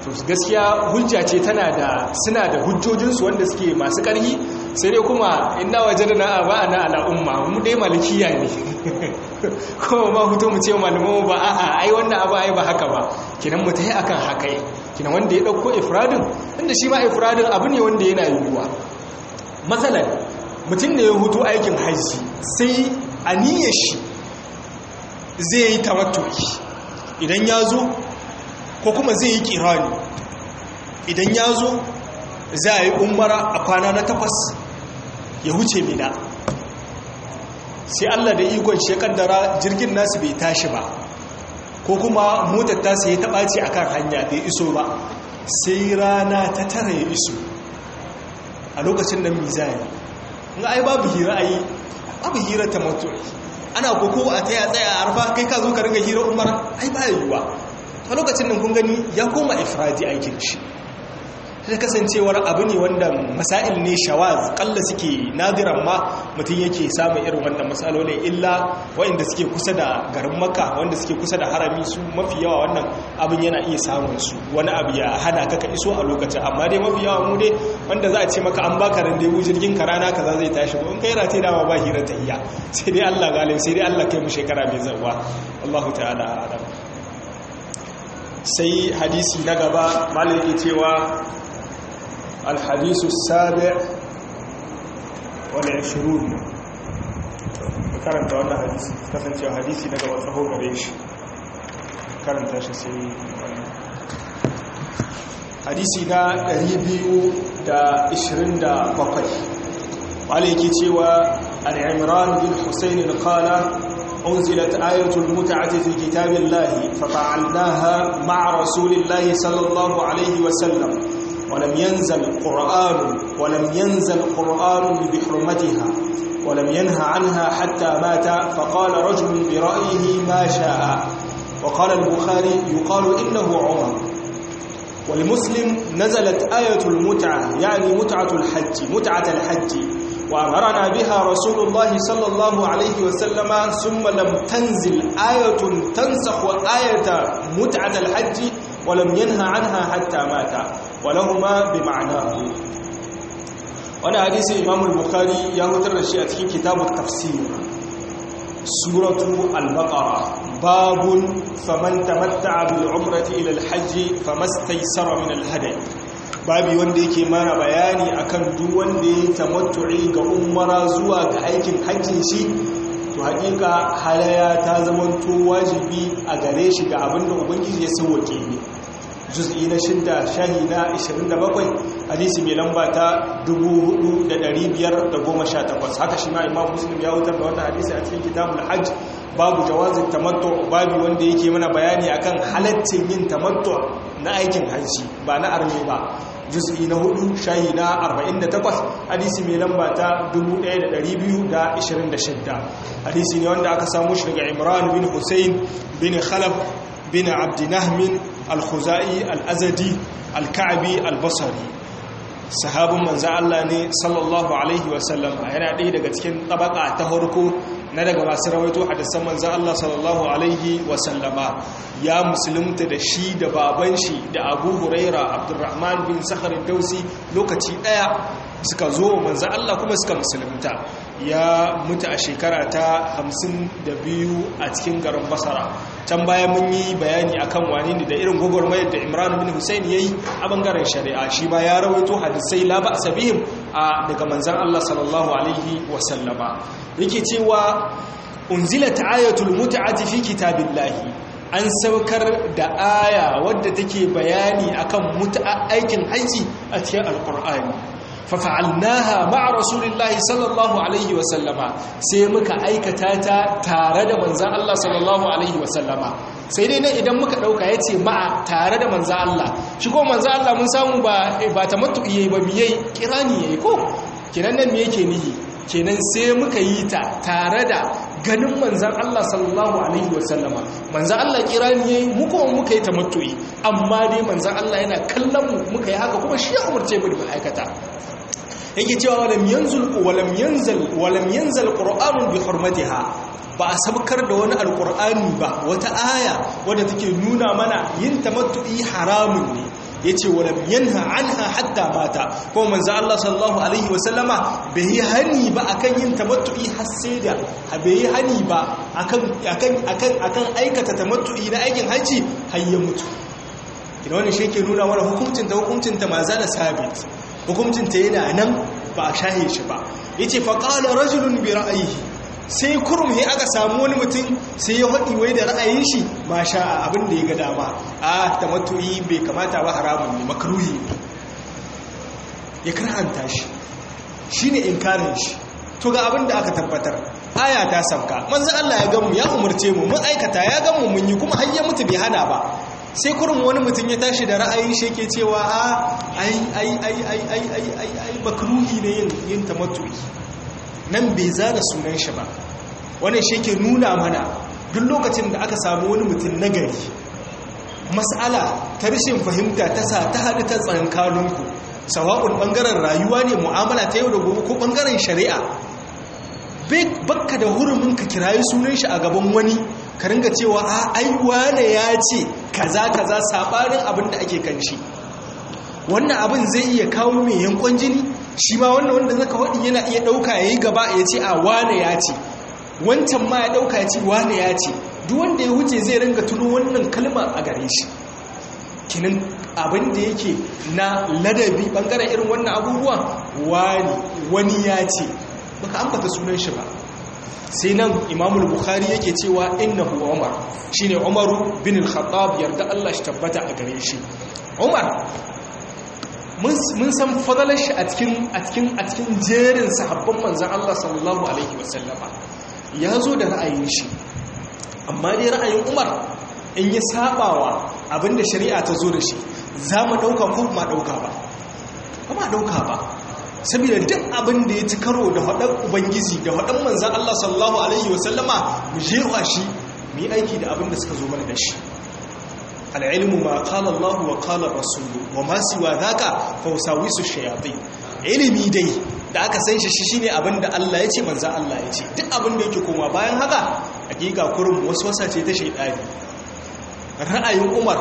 to gaskiya hujja ce tana da suna da hujjojinsu wanda suke masu ƙarfi sai dai kuma inna wajadna aba'ana ala umma mu dai malikiya ne kuma ma hutu mu ce malamu ba a'a ai wannan abu ai ba haka ba kinan mu tayi akan haka kinan wanda ya dauko ifradin inda shi ma ifradin abu ne wanda yana yiwuwa matsalan mutum ne ya hutu aikin hajji sai aniyar shi zai yi tamattu'i idan ya zo ko kuma zai yi kirani idan ya zo za a yi umara a kwana na takwas ya huce mina sai allah da ikon shekaddara jirgin nasu bai tashi ba ko kuma motar tasu ya taɓaci a kan hanya bai iso ba sai rana ta tara ya iso a lokacin nan mizani in ai babu hira ai babu hira ta mutuwa ana koko a taya tsaya a arfa kai ka zo ka ringa hira umara ai ba yiwuwa a lokacin nan kun gani ya koma ifradi aikin shi ta kasancewar abu ne wanda masail ne shawaz kalla suke nadiran ma mutum yake samun irin wannan matsalolin illa waɗanda suke kusa da garin maka wanda suke kusa da harami su mafi yawa wannan abin yana iya samun su wani abu ya hana ka ka iso a lokacin amma dai mafi yawa mu dai wanda za a ce maka an baka randewu jirgin ka rana kaza zai tashi ko in kai rate dama ba hira ta iya sai dai Allah galim sai dai Allah kai mu shekara mai zawa Allahu ta'ala a'lam sai hadisi na gaba malaki cewa الحديث السابع والعشرون karanta wannan hadisi kasancewa hadisi daga wata gare shi karanta shi sai hadisi na 227 wale yake cewa al'imran bin husayn qala أنزلت آية المتعة في كتاب الله ففعلناها مع رسول الله صلى الله عليه وسلم ولم ينزل قرآن ولم ينزل قرآن بحرمتها ولم ينهى عنها حتى مات فقال رجل برأيه ما شاء وقال البخاري يقال إنه عمر ولمسلم نزلت آية المتعة يعني متعة الحج متعة الحج وأمرنا بها رسول الله صلى الله عليه وسلم ثم لم تنزل آية تنسخ آية متعة الحج ولم ينهى عنها حتى مات ولهما بمعناه وانا حديث امام البخاري يا متر شيء a cikin kitab tafsir suratu al-baqara babun faman tamatta'a bil umrati ila al-hajj famastaysara min al-hadi babi wanda yake mana bayani akan duk wanda ya tamattu'i ga umara zuwa ga aikin hajjin shi to hakika halaya ta zamanto wajibi a gare shi ga abinda ubangiji ya sauwake ne juz'i na shidda shahi na 27 hadisi mai lamba ta 4518 haka shi ma imam muslim ya wutar da wannan hadisi a cikin kitabul hajj babu jawazin tamattu babu wanda yake mana bayani akan halaccin yin tamattu na aikin hajji ba na arme ba juz'i na hudu shahi na 48 hadisi mai lamba ta 1226 hadisi ne wanda aka samu shi daga imran bin hussein bin khalaf bin abdi nahmin al-khuzai al-azadi al-ka'bi al-basri sahabin manzo Allah ne sallallahu alaihi wasallam yana ɗaya daga cikin tabaka ta farko na daga masu rawaito hadisan manzo Allah sallallahu alaihi wasallama ya musulunta da shi da baban shi da Abu Huraira Abdurrahman bin Sakhar dausi lokaci daya suka zo manzo Allah kuma suka musulunta ya mutu a shekara ta 52 a cikin garin Basra can baya mun yi bayani akan wane ne da irin gwagwarmayar da Imran bin Hussein yayi a bangaren shari'a shi ba ya rawaito hadisai la ba sabihim a daga manzon Allah sallallahu alaihi wasallama yake cewa unzilat ayatul mut'ati fi kitabillahi an saukar da aya wadda take bayani akan mut'a aikin haji a cikin alqur'ani fafa'alnaha ma'a rasulillahi sallallahu alaihi wasallama sai muka aikata ta tare da manzan Allah sallallahu alaihi wasallama sai dai ne idan muka dauka yace ma'a tare da manzan Allah shi ko manzan Allah mun samu ba ba tamattu yayi ba miyai kirani yayi ko kinan nan me yake nihi kenan sai muka yi ta tare da ganin manzan Allah sallallahu alaihi wasallama manzan Allah kirani yayi mu kuma muka yi tamattu'i amma dai manzan Allah yana kallon mu muka yi haka kuma shi ya umarce mu da aikata yake cewa walam yanzul walam yanzal walam yanzal qur'anun bi hurmatiha ba a sabkar da wani alqur'ani ba wata aya wadda take nuna mana yin tamattu'i haramun ne yace walam yanha anha hatta mata ko manzo Allah sallallahu alaihi wasallama bai hani ba akan yin tamattu'i har sai da bai hani ba akan akan akan akan aikata tamattu'i na aikin haji har ya mutu idan wannan shi ke nuna mana hukuncin ta hukuncin ta maza da sabit hukuncin ta yana nan ba a shahe shi ba yace fa qala rajulun bi ra'yihi sai kurum ya aka samu wani mutum sai ya haɗi wai da ra'ayin shi ma sha abin da ya ga dama a tamattu'i bai kamata ba haramun ne makruhi ya karhanta shi shine inkarin shi to ga abin da aka tabbatar aya ta sauka manzo Allah ya gamu ya umurce mu mun aikata ya gamu mun yi kuma har ya mutu bai hana ba sai kurum wani mutum ya tashi da ra'ayin shi yake cewa a ai ai ai ai ai ai ai ai makruhi ne yin yin tamattu'i nan bai zana sunan shi ba wannan shi ke nuna mana duk lokacin da aka samu wani mutum nagari mas'ala ta rashin fahimta ta sa ta haɗu ta tsankaninku sawa'un ɓangaren rayuwa ne mu'amala ta yau da gobe ko ɓangaren shari'a bakka da hurumin ka kirayi sunan shi a gaban wani ka ringa cewa a aiwa ne ya ce kaza kaza sabanin abin da ake kan shi wannan abin zai iya kawo mai yankon jini shi ma wannan wanda zaka faɗi yana iya ɗauka ya yi gaba ya ce a wane ya ce wancan ma ya ɗauka ya ce wane ya ce duk wanda ya wuce zai ringa tuno wannan kalma a gare shi kinin abin da yake na ladabi ɓangaren irin wannan abubuwa wani wani ya ce baka ambata sunan shi ba sai nan imamul bukhari yake cewa innahu umar shine umaru bin al-khattab yarda Allah shi tabbata a gare shi umar mun san fadalar shi a cikin a cikin a cikin jerin sahabban manzon Allah sallallahu alaihi wasallama ya zo da ra'ayin shi amma dai ra'ayin umar in ya sabawa abinda shari'a ta zo da shi za mu dauka ko ma dauka ba ba dauka ba saboda duk abin da ya ci karo da haɗar ubangiji da haɗar manzan Allah sallallahu Alaihi wasallama mu jewa shi mu yi aiki da abin da suka zo mana da shi al'ilmu ma kala Allah wa kala rasulu wa masu wa zaka fausawi su shayatai ilimi dai da aka san shi shi ne abin da Allah ya ce manzan Allah ya ce duk abin da yake koma bayan haka hakika kurin wasu wasa ce ta shaidani ra'ayin umar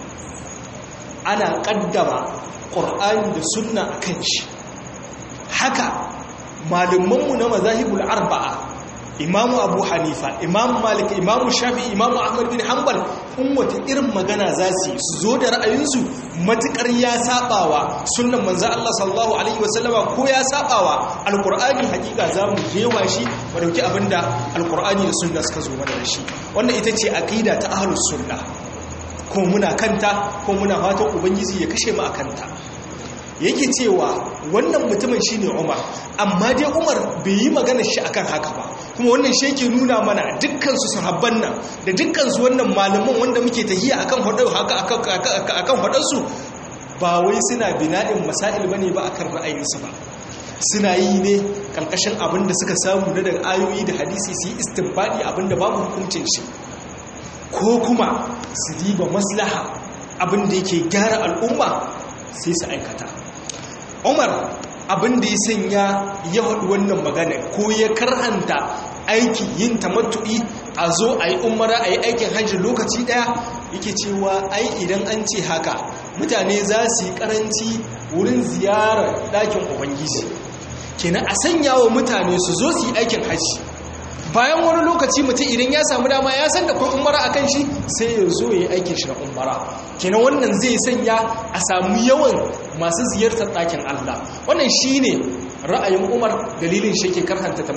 ana kaddama ƙur'ani da sunna a kan shi haka malumanmu na mazahibul arba'a imamu abu hanifa imamu malik imamu shafi imamu ahmad bin hanbal in wata irin magana za su su zo da ra'ayinsu matukar ya sabawa sunnan manzo Allah sallallahu alaihi wasallama ko ya sabawa alqur'ani hakika za mu jewa shi mu dauki abinda alqur'ani da sunna suka zo mana da shi wannan ita ce aqida ta ahlus sunna ko muna kanta ko muna fatan ubangiji ya kashe mu akanta yake cewa wannan mutumin shine Umar amma dai Umar bai yi magana shi akan haka ba kuma wannan shi yake nuna mana dukkan su sahabban nan da dukkan su wannan malaman wanda muke tahiya akan hadu haka akan hadar su ba wai suna bina'in masail bane ba akan ra'ayinsu ba suna yi ne kalkashin abin da suka samu na daga ayoyi da hadisi su yi istinbadi abin da babu hukuncin shi ko kuma su diba maslaha abin da yake gyara al'umma sai su aikata umar abin da ya sanya ya haɗu wannan magana ko ya karhanta aiki yin tamattu'i a zo a yi umara a yi aikin hajji lokaci ɗaya yake cewa ai idan an ce haka mutane za su yi ƙaranci wurin ziyarar ɗakin ubangiji kenan a sanya wa mutane su zo su yi aikin hajji bayan wani lokaci mutum idan ya samu dama ya san da kai umara a kan shi sai ya zo ya yi aikin shi na umara kenan wannan zai sanya a samu yawan masu ziyartar ɗakin Allah wannan shi ne ra'ayin umar dalilin shi ke karhanta ta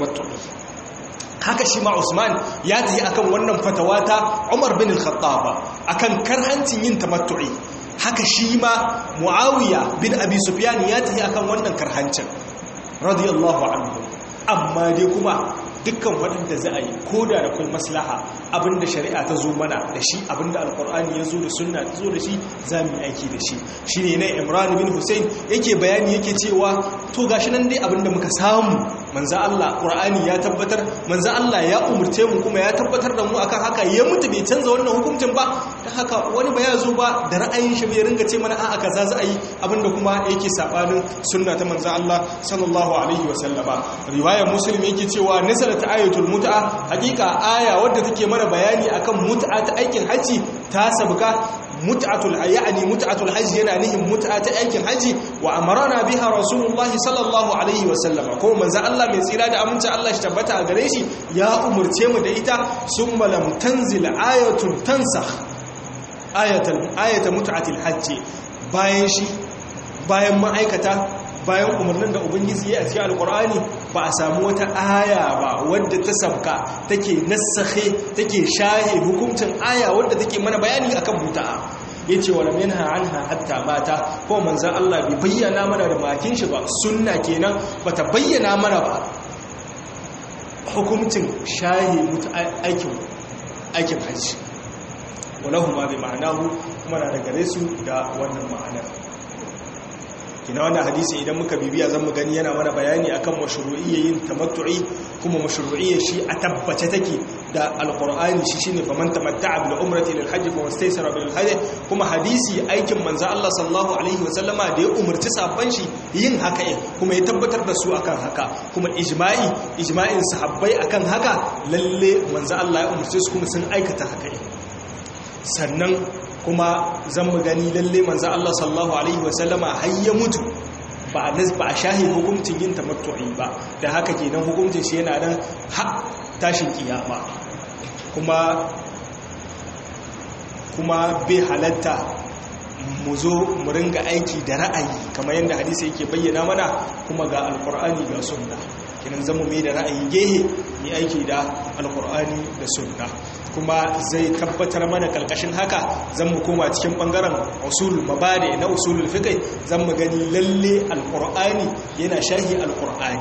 haka shi ma usman ya tafi akan wannan fatawa ta umar bin al-khattab akan karhancin yin tamattu'i haka shi ma muawiya bin abi sufyan ya tafi akan wannan karhancin radiyallahu anhu amma dai kuma dukkan waɗanda za a yi ko da da kai maslaha abinda shari'a ta zo mana da shi abinda alkur'ani ya zo da sunna ta zo da shi za mu yi aiki da shi shi ne na imran bin hussein yake bayani yake cewa to gashi nan dai abinda muka samu manza Allah ƙur'ani ya tabbatar manza Allah ya umurce mu kuma ya tabbatar da mu akan haka ya mutu bai canza wannan hukuncin ba don haka wani ba ya zo ba da ra'ayin shi bai ringa ce mana a'a kaza za a yi abinda kuma yake sabanin sunna ta manza Allah sallallahu alaihi wa sallama riwayar muslim yake cewa nasara ta ayatul mut'a hakika aya wadda take mana bayani akan mut'a ta aikin haji ta sabka mut'atul yani mut'atul hajji yana nihin mut'a ta aikin haji wa amarana biha rasulullah sallallahu alaihi wa sallama ko manzo Allah mai tsira da aminci Allah shi tabbata a gare shi ya umurce mu da ita summa lam tanzil ayatun tansakh ayatul ayata mut'atil hajji bayan shi bayan ma'aikata bayan umarnin da ubangiji ya a cikin alkur'ani ba a samu wata aya ba wadda ta sabka take nassahe take shahe hukuncin aya wadda take mana bayani akan muta'a yace wala minha anha hatta mata ko manzon Allah bai bayyana mana da makin shi ba sunna kenan bata bayyana mana ba hukuncin shahe mutu aikin aikin haji walahu ma bi ma'anahu kuma na da gare su da wannan ma'anar kina wannan hadisi idan muka bibiya zan mu gani yana mana bayani akan mashru'iyyin tamattu'i kuma mashru'iyyar shi a tabbace take da alqur'ani shi shine faman tamatta'a bil umrati lil hajj fa wastaysara bil hajj kuma hadisi aikin manzo Allah sallallahu alaihi wa sallama da ya umarci sabban shi yin haka ne kuma ya tabbatar da su akan haka kuma ijma'i ijma'in sahabbai akan haka lalle manzo Allah ya umarce su kuma sun aikata haka ne sannan kuma zan mu gani lalle manzo Allah sallallahu alaihi wasallama har ya mutu ba a ba a shahi hukuncin yin tamattu'i ba da haka kenan hukuncin shi yana nan ha tashin kiyama kuma kuma bai halatta mu zo mu ringa aiki da ra'ayi kamar yadda hadisi yake bayyana mana kuma ga alkur'ani ga sunna kinan zamu mai da ra'ayi gehe yi aiki da alkur'ani da sunna kuma zai tabbatar mana karkashin haka zan mu koma cikin bangaren usul mabade na usulul fiqh zan mu gani lalle alqur'ani yana sharhi alqur'ani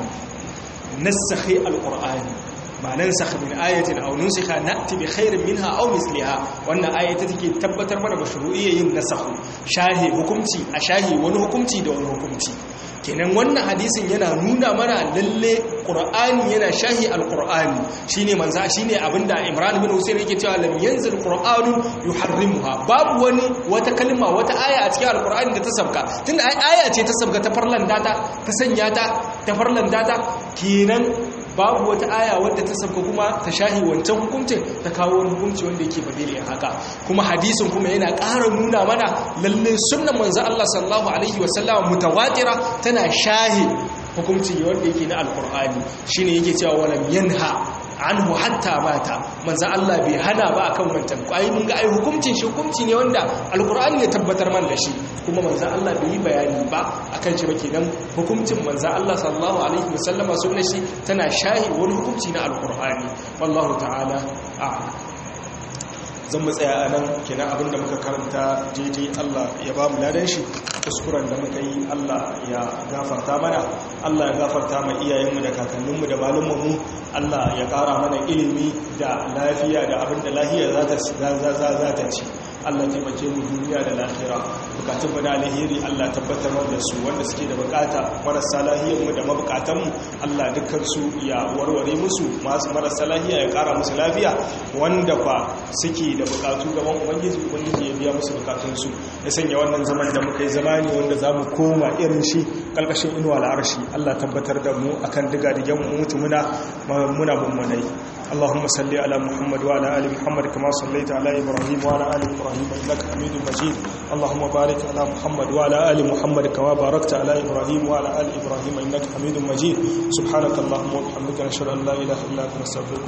nasakhi alqur'ani ma nansakh min ayatin aw nusikha na'ti bi khairin minha aw misliha wannan ayata take tabbatar mana mashru'iyyin nasakhu shahi hukunci a shahi wani hukunci da wani hukunci kenan wannan hadisin yana nuna mana lalle qur'ani yana shahi alqur'ani shine manza shine abinda imran bin husayn yake cewa lam yanzil qur'anu yuharrimuha babu wani wata kalma wata aya a cikin alqur'ani da ta sabka tunda aya ce ta sabka ta farlan data ta sanya ta ta farlan data kenan babu wata aya wadda ta sabka kuma ta shahi wancan hukuncin ta kawo wani hukunci wanda yake badile haka kuma hadisin kuma yana ƙara nuna mana lalle sunnan manzo Allah sallallahu alaihi wasallam mutawatira tana shahi hukunci wanda yake na alqur'ani shine yake cewa walam yanha anhu hatta mata manzo Allah bai hana ba akan wancan ai mun ga ai hukuncin shi hukunci ne wanda alqur'ani ya tabbatar man da shi kuma manzo Allah bai yi bayani ba akan shi ba kenan hukuncin manzo Allah sallallahu alaihi wasallama sunnar shi tana shahi wani hukunci na alqur'ani wallahu ta'ala a'lam zan mu tsaya a nan kenan abinda muka karanta daidai Allah ya ba mu ladan shi kuskuren da muka yi Allah ya gafarta mana Allah ya gafarta ma iyayenmu da kakanninmu da malumanmu Allah ya ƙara mana ilimi da lafiya da abinda lahiya za ta ci Allah taimake mu duniya da lahira bukatun mu na alheri Allah tabbatar da su wanda suke da bukata marasa lahiyar mu da mabukatan mu Allah dukkan su ya warware musu masu marasa lahiya ya kara musu lafiya wanda fa suke da bukatu gaban ubangiji ubangiji ya biya musu bukatun su ya sanya wannan zaman da muka yi zamani wanda zamu koma irin shi kalkashin inuwa al'arshi Allah tabbatar da mu akan diga digen mu mutu muna muna mummunai اللهم صل على محمد وعلى ال محمد كما صليت على ابراهيم وعلى ال ابراهيم انك حميد مجيد اللهم بارك على محمد وعلى ال محمد كما باركت على ابراهيم وعلى ال ابراهيم انك حميد مجيد سبحانك اللهم وبحمدك نشهد ان لا اله الا انت نستغفرك